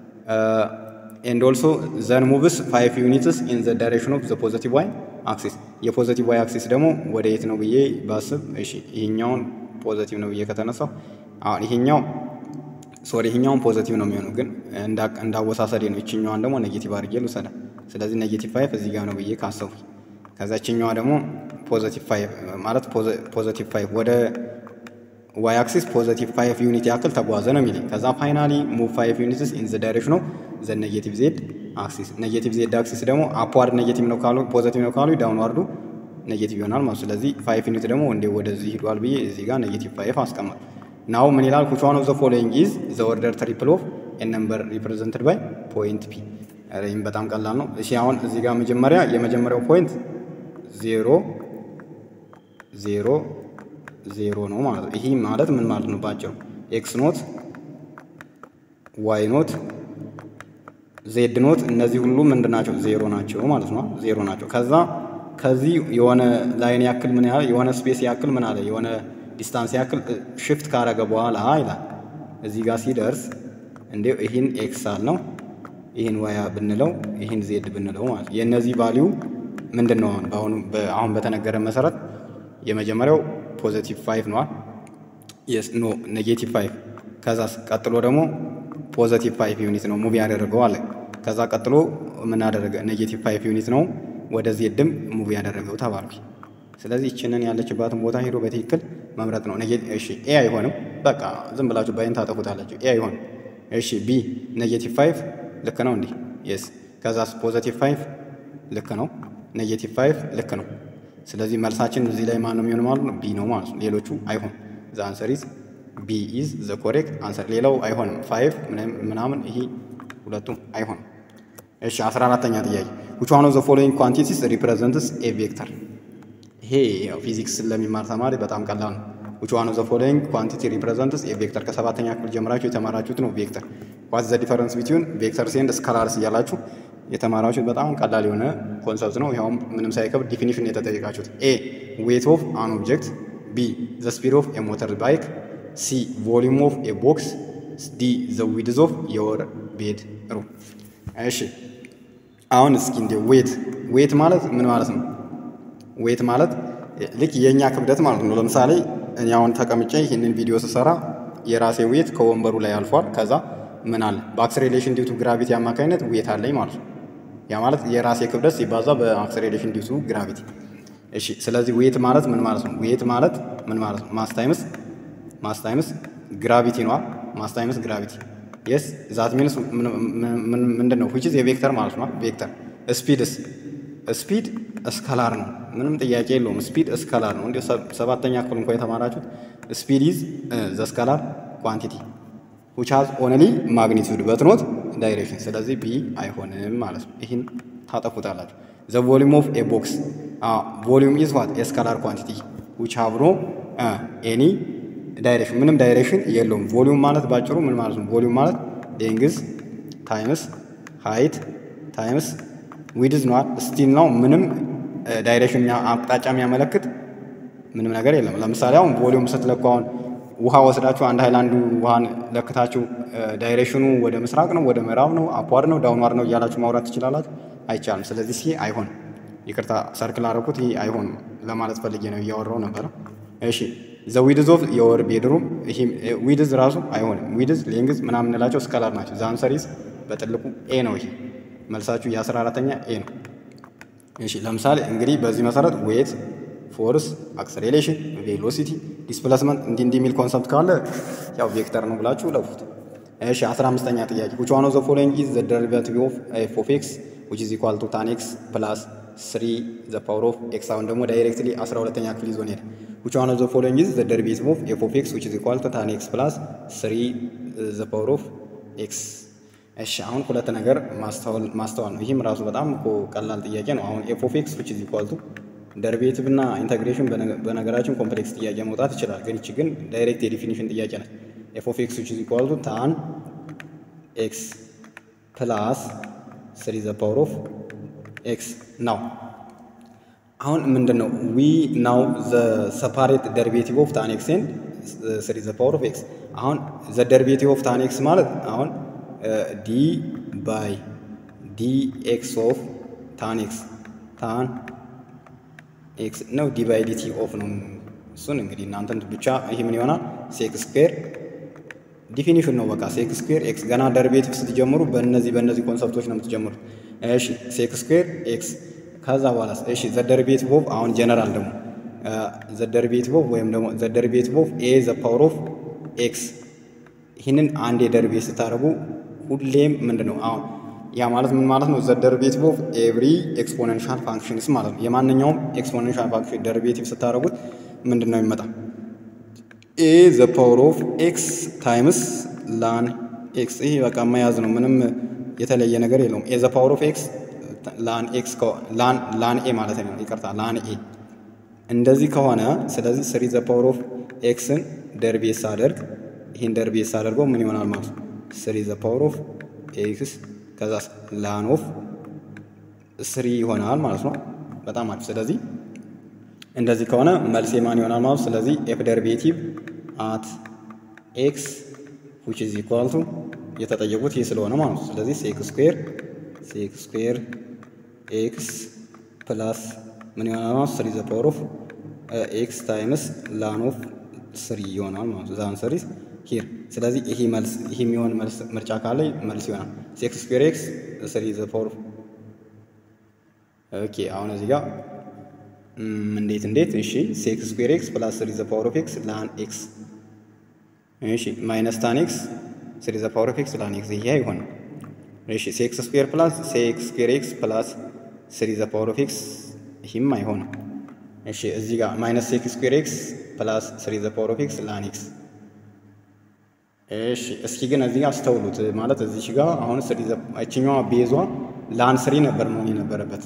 S1: ኤንድ ኦልሶ ዘን ሙቭስ ፋይቭ ዩኒትስ ኢን ዘ ዳይሬክሽን ኦፍ ዘ ፖዘቲቭ ዋይ አክሲስ። የፖዘቲቭ ዋይ አክሲስ ደግሞ ወደ የት ነው ብዬ ባስብ፣ እሺ ይሄኛውን ፖዘቲቭ ነው ብዬ ከተነሳው አሁን ይሄኛው ሶሪ ይሄኛውን ፖዘቲቭ ነው የሚሆነው፣ ግን እንዳወሳሰዴ ነው። ይችኛዋን ደግሞ ኔጌቲቭ አድርጌ ልውሰዳ። ስለዚህ ኔጌቲቭ ፋይቭ እዚህ ጋር ነው ብዬ ካሰቡ፣ ከዛ ይችኛዋ ደግሞ ፖዘቲቭ ፋይቭ ማለት ፖዘቲቭ ፋይቭ ወደ ዋይ አክሲስ ፖዘቲቭ ፋይቭ ዩኒት ያክል ተጓዘ ነው የሚለኝ። ከዛ ፋይናሊ ሙቭ ፋይቭ ዩኒትስ ኢን ዘ ዳይሬክሽን ኦፍ ዘ ኔጌቲቭ ዜድ አክሲስ። ኔጌቲቭ ዜድ አክሲስ ደግሞ አፕዋርድ ኔጌቲቭ ነው ካሉ ፖዘቲቭ ነው ካሉ ዳውንዋርዱ ኔጌቲቭ ይሆናል ማለት። ስለዚህ ፋይቭ ዩኒት ደግሞ እንዴ ወደዚህ ሂዷል ብዬ እዚህ ጋር ኔጌቲቭ ፋይቭ አስቀመጥ። ናው ምን ይላል? which one of the following is the order triple of a number represented by point p። ይህም በጣም ቀላል ነው። እሺ አሁን እዚህ ጋር መጀመሪያ የመጀመሪያው ፖይንት ዜሮ ዜሮ ዜሮ ነው ማለት ነው። ይህ ማለት ምን ማለት ነው? ባጭሩ ኤክስ ኖት ዋይ ኖት ዜድ ኖት እነዚህ ሁሉ ምንድን ናቸው? ዜሮ ናቸው ማለት ነው። ዜሮ ናቸው። ከዛ ከዚህ የሆነ ላይን ያክል ምን ያህል የሆነ ስፔስ ያክል ምን አለ የሆነ ዲስታንስ ያክል ሽፍት ካረገ በኋላ ይላል እዚህ ጋር ሲደርስ እንዴ ይህን ኤክስ አል ነው ይህን ዋያ ብንለው ይህን ዜድ ብንለው ማለት የእነዚህ ቫሊዩ ምንድን ነው? አሁን አሁን በተነገረ መሰረት የመጀመሪያው ፖዘቲቭ ፋይቭ ነዋል። የስ ኖ ኔጌቲቭ ፋይቭ ከዛ ቀጥሎ ደግሞ ፖዘቲቭ ፋይቭ ዩኒት ነው ሙቪ ያደረገው አለ። ከዛ ቀጥሎ ምን አደረገ? ኔጌቲቭ ፋይቭ ዩኒት ነው ወደ ዜድም ሙቪ ያደረገው ተባልኩ። ስለዚህ ይችንን ያለችባትን ቦታ ሄዶ በትክክል መምረጥ ነው። እሺ ኤ አይሆንም፣ በቃ ዝም ብላችሁ ባይን ታጠፉታላችሁ። ኤ አይሆንም። እሺ ቢ ኔጌቲቭ ፋይቭ ልክ ነው እንዲህ የስ ከዛስ ፖዘቲቭ ፋይቭ ልክ ነው። ኔጌቲቭ ፋይቭ ልክ ነው። ስለዚህ መልሳችን እዚህ ላይ ማን ነው የሚሆን ማለት ነው? ቢ ነው ማለት ነው። ሌሎቹ አይሆን ዘ አንሰር ኢዝ ቢ ኢዝ ዘ ኮሬክት አንሰር። ሌላው አይሆንም። ፋይቭ ምናምን ይሄ ሁለቱም አይሆንም። እሺ አስራ አራተኛ ጥያቄ which one of the following quantities represents a vector ይሄ ያው ፊዚክስ ለሚማር ተማሪ በጣም ቀላል ነው። which one of the following quantity represents a vector ከሰባተኛ ክፍል ጀምራችሁ የተማራችሁት ነው። ቬክተር what's the difference between vectors and scalars እያላችሁ የተማራችሁት በጣም ቀላል የሆነ ኮንሰፕት ነው። ይኸውም ምንም ሳይከብድ ዲፊኒሽን የተጠየቃችሁት ኤ ዌት ኦፍ አን ኦብጀክት፣ ቢ ዘ ስፒድ ኦፍ ኤ ሞተር ባይክ፣ ሲ ቮሊዩም ኦፍ ኤ ቦክስ፣ ዲ ዘ ዊድዝ ኦፍ የወር ቤድ ሩም። እሺ አሁን እስኪ እንደ ዌት ዌት ማለት ምን ማለት ነው? ዌት ማለት ልክ የእኛ ክብደት ማለት ነው። ለምሳሌ እኔ አሁን ተቀምጬ ይህንን ቪዲዮ ስሰራ የራሴ ዌት ከወንበሩ ላይ አልፏል። ከዛ ምን አለ በአክስሬሌሽን ዲቱ ግራቪቲ አማካኝነት ዌት አለኝ ማለት ነው። ያ ማለት የራሴ ክብደት ሲባዛ በአክስሬሌሽን ዲቱ ግራቪቲ። እሺ ስለዚህ ዌት ማለት ምን ማለት ነው? ዌት ማለት ምን ማለት ነው? ማስ ታይምስ ማስ ታይምስ ግራቪቲ ነዋ። ማስ ታይምስ ግራቪቲ የስ ዛት ሚንስ ምንድን ነው? ዊች ኢዝ የቬክተር ማለት ነው። ቬክተር ስፒድስ ስፒድ እስከላር ነው። ምንም ጥያቄ የለውም። ስፒድ እስከላር ነው። እንዲ ሰባተኛ ክፍል እንኳ የተማራችሁት ስፒድ ኢዝ ዘ ስከላር ኳንቲቲ ዊች ሃዝ ኦንሊ ማግኒቱድ በት ኖት ዳይሬክሽን። ስለዚህ ቢ አይሆንም ማለት ነው። ይህን ታጠፉታላችሁ። ዘ ቮሊዩም ኦፍ ኤ ቦክስ ቮሊዩም ኢዝ ዋት ኤ ስከላር ኳንቲቲ ዊች ሃቭ ኖ ኤኒ ዳይሬክሽን ምንም ዳይሬክሽን የለውም። ቮሊዩም ማለት ባጭሩ ምን ማለት ነው? ቮሊዩም ማለት ሌንግዝ ታይምስ ሃይት ታይምስ ዊድዝ ነዋል። ስቲል ነው። ምንም ዳይሬክሽን አቅጣጫ የሚያመለክት ምንም ነገር የለም። ለምሳሌ አሁን ቮሊዩም ስትለኩ አሁን ውሃ ወስዳችሁ አንድ ሃይላንዱ ውሃን ለክታችሁ ዳይሬክሽኑ ወደ ምስራቅ ነው፣ ወደ ምዕራብ ነው፣ አፕዋርድ ነው፣ ዳውንዋርድ ነው እያላችሁ ማውራት ትችላላችሁ። አይቻልም። ስለዚህ ይሄ አይሆንም። ይቅርታ ሰርክል አደረኩት። ይሄ አይሆንም ለማለት ፈልጌ ነው እያወራው ነበረ። እሺ ዘ ዊድዝ ኦፍ የወር ቤድሩም ዊድዝ ራሱ አይሆንም። ዊድዝ ሌንግዝ ምናምን እንላቸው ስከላር ናቸው። ዛንሰሪዝ በጥልቁ ኤ ነው። ይሄ መልሳችሁ የአስራ አራተኛ ኤ ነው። እሺ ለምሳሌ እንግዲህ በዚህ መሰረት ዌት፣ ፎርስ፣ አክሰሌሬሽን፣ ቬሎሲቲ፣ ዲስፕሌስመንት እንዲህ እንዲህ የሚል ኮንሰፕት ካለ ያው ቬክተር ነው ብላችሁ ለፉት። እሺ አስራ አምስተኛ ጥያቄ which one of the following is the derivative of f of x which is equal to tan x plus 3 the power of x አሁን ደግሞ ዳይሬክትሊ 12ኛ ክፍል ይዞ ሄደ which one of the following is the derivative of f of x which is equal to tan x plus 3 the power of x እሺ አሁን ሁለት ነገር ማስተዋል ነው። ይህም ራሱ በጣም እኮ ቀላል ጥያቄ ነው። አሁን ኤፍ ኦፍ ኤክስ ዊች ኢዝ ኢኳል ቱ ደሪቬቲቭ እና ኢንተግሬሽን በነገራችን ኮምፕሌክስ ጥያቄ መውጣት ይችላል። ግን ይቺ ግን ዳይሬክት የዲፊኒሽን ጥያቄ ነች። ኤፍ ኦፍ ኤክስ ዊች ኢዝ ኢኳል ቱ ታን ኤክስ ፕላስ ስሪ ዘ ፓወር ኦፍ ኤክስ ናው አሁን ምንድን ነው ዊ ናው ዘ ሰፓሬት ደሪቬቲቭ ኦፍ ታን ኤክስ ኤንድ ስሪ ዘ ፓወር ኦፍ ኤክስ አሁን ዘ ደሪቬቲቭ ኦፍ ታን ኤክስ ማለት አሁን ዲ ባይ ዲ ኤክስ ኦፍ ታን ኤክስ ታን ኤክስ ነው። ዲ ባይ ዲቲ ኦፍ ነው። እሱን እንግዲህ እናንተን ብቻ ይህ ምን ይሆናል? ሴክስ ስኩዌር ዲፊኒሽን ነው። በቃ ሴክስ ስኩዌር ኤክስ ገና ደሪቬቲቭ ስትጀምሩ በእነዚህ በእነዚህ ኮንሰፕቶች ነው የምትጀምሩት። እሺ ሴክስ ስኩዌር ኤክስ ከዛ በኋላ እሺ ዘ ደሪቬቲቭ ኦፍ አሁን ጀነራል ደግሞ ዘ ደሪቬቲቭ ኦፍ ወይም ደግሞ ዘ ደሪቬቲቭ ኦፍ ኤ ዘ ፓወር ኦፍ ኤክስ ይህንን አንድ የደሪቬት ስታደርጉ ሁሌም ምንድን ነው አሁን ያ ማለት ምን ማለት ነው? ዘ ደሪቬቲቭ ኦፍ ኤቭሪ ኤክስፖኔንሻል ፋንክሽንስ ማለት ነው። የማንኛውም ኤክስፖኔንሻል ፋንክሽን ደሪቬቲቭ ስታደርጉት ምንድን ነው የሚመጣ? ኤ ዘ ፓወር ኦፍ ኤክስ ታይምስ ላን ኤክስ። ይሄ በቃ መያዝ ነው፣ ምንም የተለየ ነገር የለውም። ኤ ዘ ፓወር ኦፍ ኤክስ ላን ኤክስ ላን ኤ ማለት ነው፣ ይቅርታ ላን ኤ። እንደዚህ ከሆነ ስለዚህ ስሪ ዘ ፓወር ኦፍ ኤክስን ደሪቬት ሳደርግ ይህን ደሪቬት ሳደርገው ምን ይሆናል ማለት ነው? ስሪ ዘ ፓወር ኦፍ ኤክስ ከዛ ላን ኦፍ ስሪ ይሆናል ማለት ነው። በጣም አሪፍ። ስለዚህ እንደዚህ ከሆነ መልሴ ማን ይሆናል ማለት ስለዚህ ኤፍ ደሪቬቲቭ አት ኤክስ ዊች ኢዝ ኢኳል ቱ የተጠየቁት ይህ ስለሆነ ማለት ነው። ስለዚህ ሴክ ስኩዌር ሴክ ስኩዌር ኤክስ ፕላስ ምን ይሆናል ማለት ስሪ ዘ ፓወር ኦፍ ኤክስ ታይምስ ላን ኦፍ ስሪ ይሆናል ማለት ነው። ዛን ሰሪስ ሂር ስለዚህ ይሄ መልስ ይሄ የሚሆን መልስ ምርጫ ካለ መልስ ይሆናል። ሴክስ ስኩዌር ኤክስ ስሪ ዘ ፓወር ኦኬ። አሁን እዚህ ጋር እንዴት እንዴት እሺ፣ ሴክስ ስኩዌር ኤክስ ፕላስ ስሪ ዘ ፓወር ኦፍ ኤክስ ላን ኤክስ እሺ፣ ማይነስ ታን ኤክስ ስሪ ዘ ፓወር ኦፍ ኤክስ ላን ኤክስ ይሄ አይሆንም። እሺ፣ ሴክስ ስኩዌር ፕላስ ሴክስ ስኩዌር ኤክስ ፕላስ ስሪ ዘ ፓወር ኦፍ ኤክስ ይህም አይሆንም። እሺ፣ እዚህ ጋር ማይነስ ሴክስ ስኩዌር ኤክስ ፕላስ ስሪ ዘ ፓወር ኦፍ ኤክስ ላን ኤክስ እሺ እስኪ ግን እዚህ ጋር አስተውሉት። ማለት እዚህ ጋር አሁን ስሪ እችኛዋ ቤዟ ላን ስሪ ነበር መሆን የነበረበት።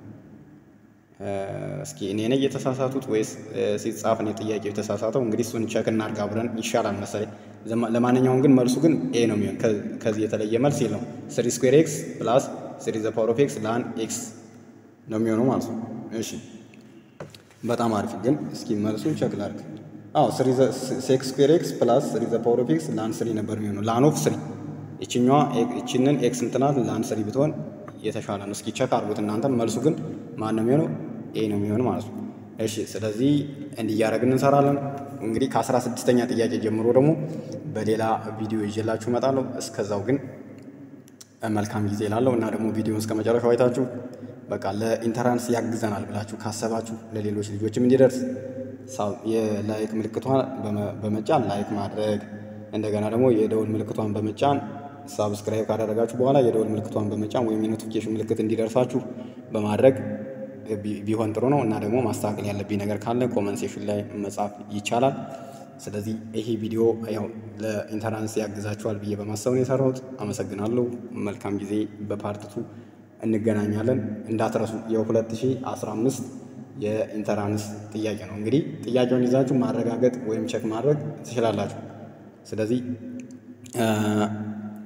S1: እስኪ እኔ ነኝ የተሳሳቱት ወይስ ሲጻፍ ነው ጥያቄው የተሳሳተው? እንግዲህ እሱን ቸክ እናድርግ አብረን ይሻላል መሰለኝ። ለማንኛውም ግን መልሱ ግን ኤ ነው የሚሆን። ከዚህ የተለየ መልስ የለውም። ስሪ ስኩዌር ኤክስ ፕላስ ስሪ ዘ ፓወር ኦፍ ኤክስ ላን ኤክስ ነው የሚሆነው ማለት ነው። እሺ በጣም አሪፍ። ግን እስኪ መልሱን ቸክ ላድርግ። አዎ ሴክስ ስኩዌር ኤክስ ፕላስ ስሪ ዘ ፓወር ኦፍ ኤክስ ላን ስሪ ነበር የሚሆነው። ላን ኦፍ ስሪ ይችኛዋ ይችንን ኤክስ እንትናት ላን ስሪ ብትሆን የተሻለ ነው። እስኪ ቸክ አድርጉት እናንተ። መልሱ ግን ማን ነው የሚሆነው? ኤ ነው የሚሆን ማለት ነው። እሺ ስለዚህ እንዲህ እያደረግን እንሰራለን። እንግዲህ ከአስራ ስድስተኛ ጥያቄ ጀምሮ ደግሞ በሌላ ቪዲዮ ይዤላችሁ እመጣለሁ። እስከዛው ግን መልካም ጊዜ ላለው እና ደግሞ ቪዲዮን እስከ መጨረሻው አይታችሁ በቃ ለኢንተራንስ ያግዘናል ብላችሁ ካሰባችሁ ለሌሎች ልጆችም እንዲደርስ የላይክ ምልክቷን በመጫን ላይክ ማድረግ እንደገና ደግሞ የደውል ምልክቷን በመጫን ሳብስክራይብ ካደረጋችሁ በኋላ የደውል ምልክቷን በመጫን ወይም የኖቲፊኬሽን ምልክት እንዲደርሳችሁ በማድረግ ቢሆን ጥሩ ነው እና ደግሞ ማስተካከል ያለብኝ ነገር ካለ ኮመንት ሴክሽን ላይ መጻፍ ይቻላል። ስለዚህ ይሄ ቪዲዮ ያው ለኢንተራንስ ያግዛችኋል ብዬ በማሰብ ነው የሰራሁት። አመሰግናለሁ። መልካም ጊዜ። በፓርትቱ እንገናኛለን። እንዳትረሱ የ2015 የኢንተራንስ ጥያቄ ነው። እንግዲህ ጥያቄውን ይዛችሁ ማረጋገጥ ወይም ቸክ ማድረግ ትችላላችሁ። ስለዚህ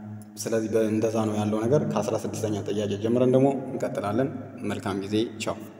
S1: ስለዚህ እንደዛ ነው ያለው ነገር። ከአስራ ስድስተኛ ጥያቄ ጀምረን ደግሞ እንቀጥላለን። መልካም ጊዜ። ቻው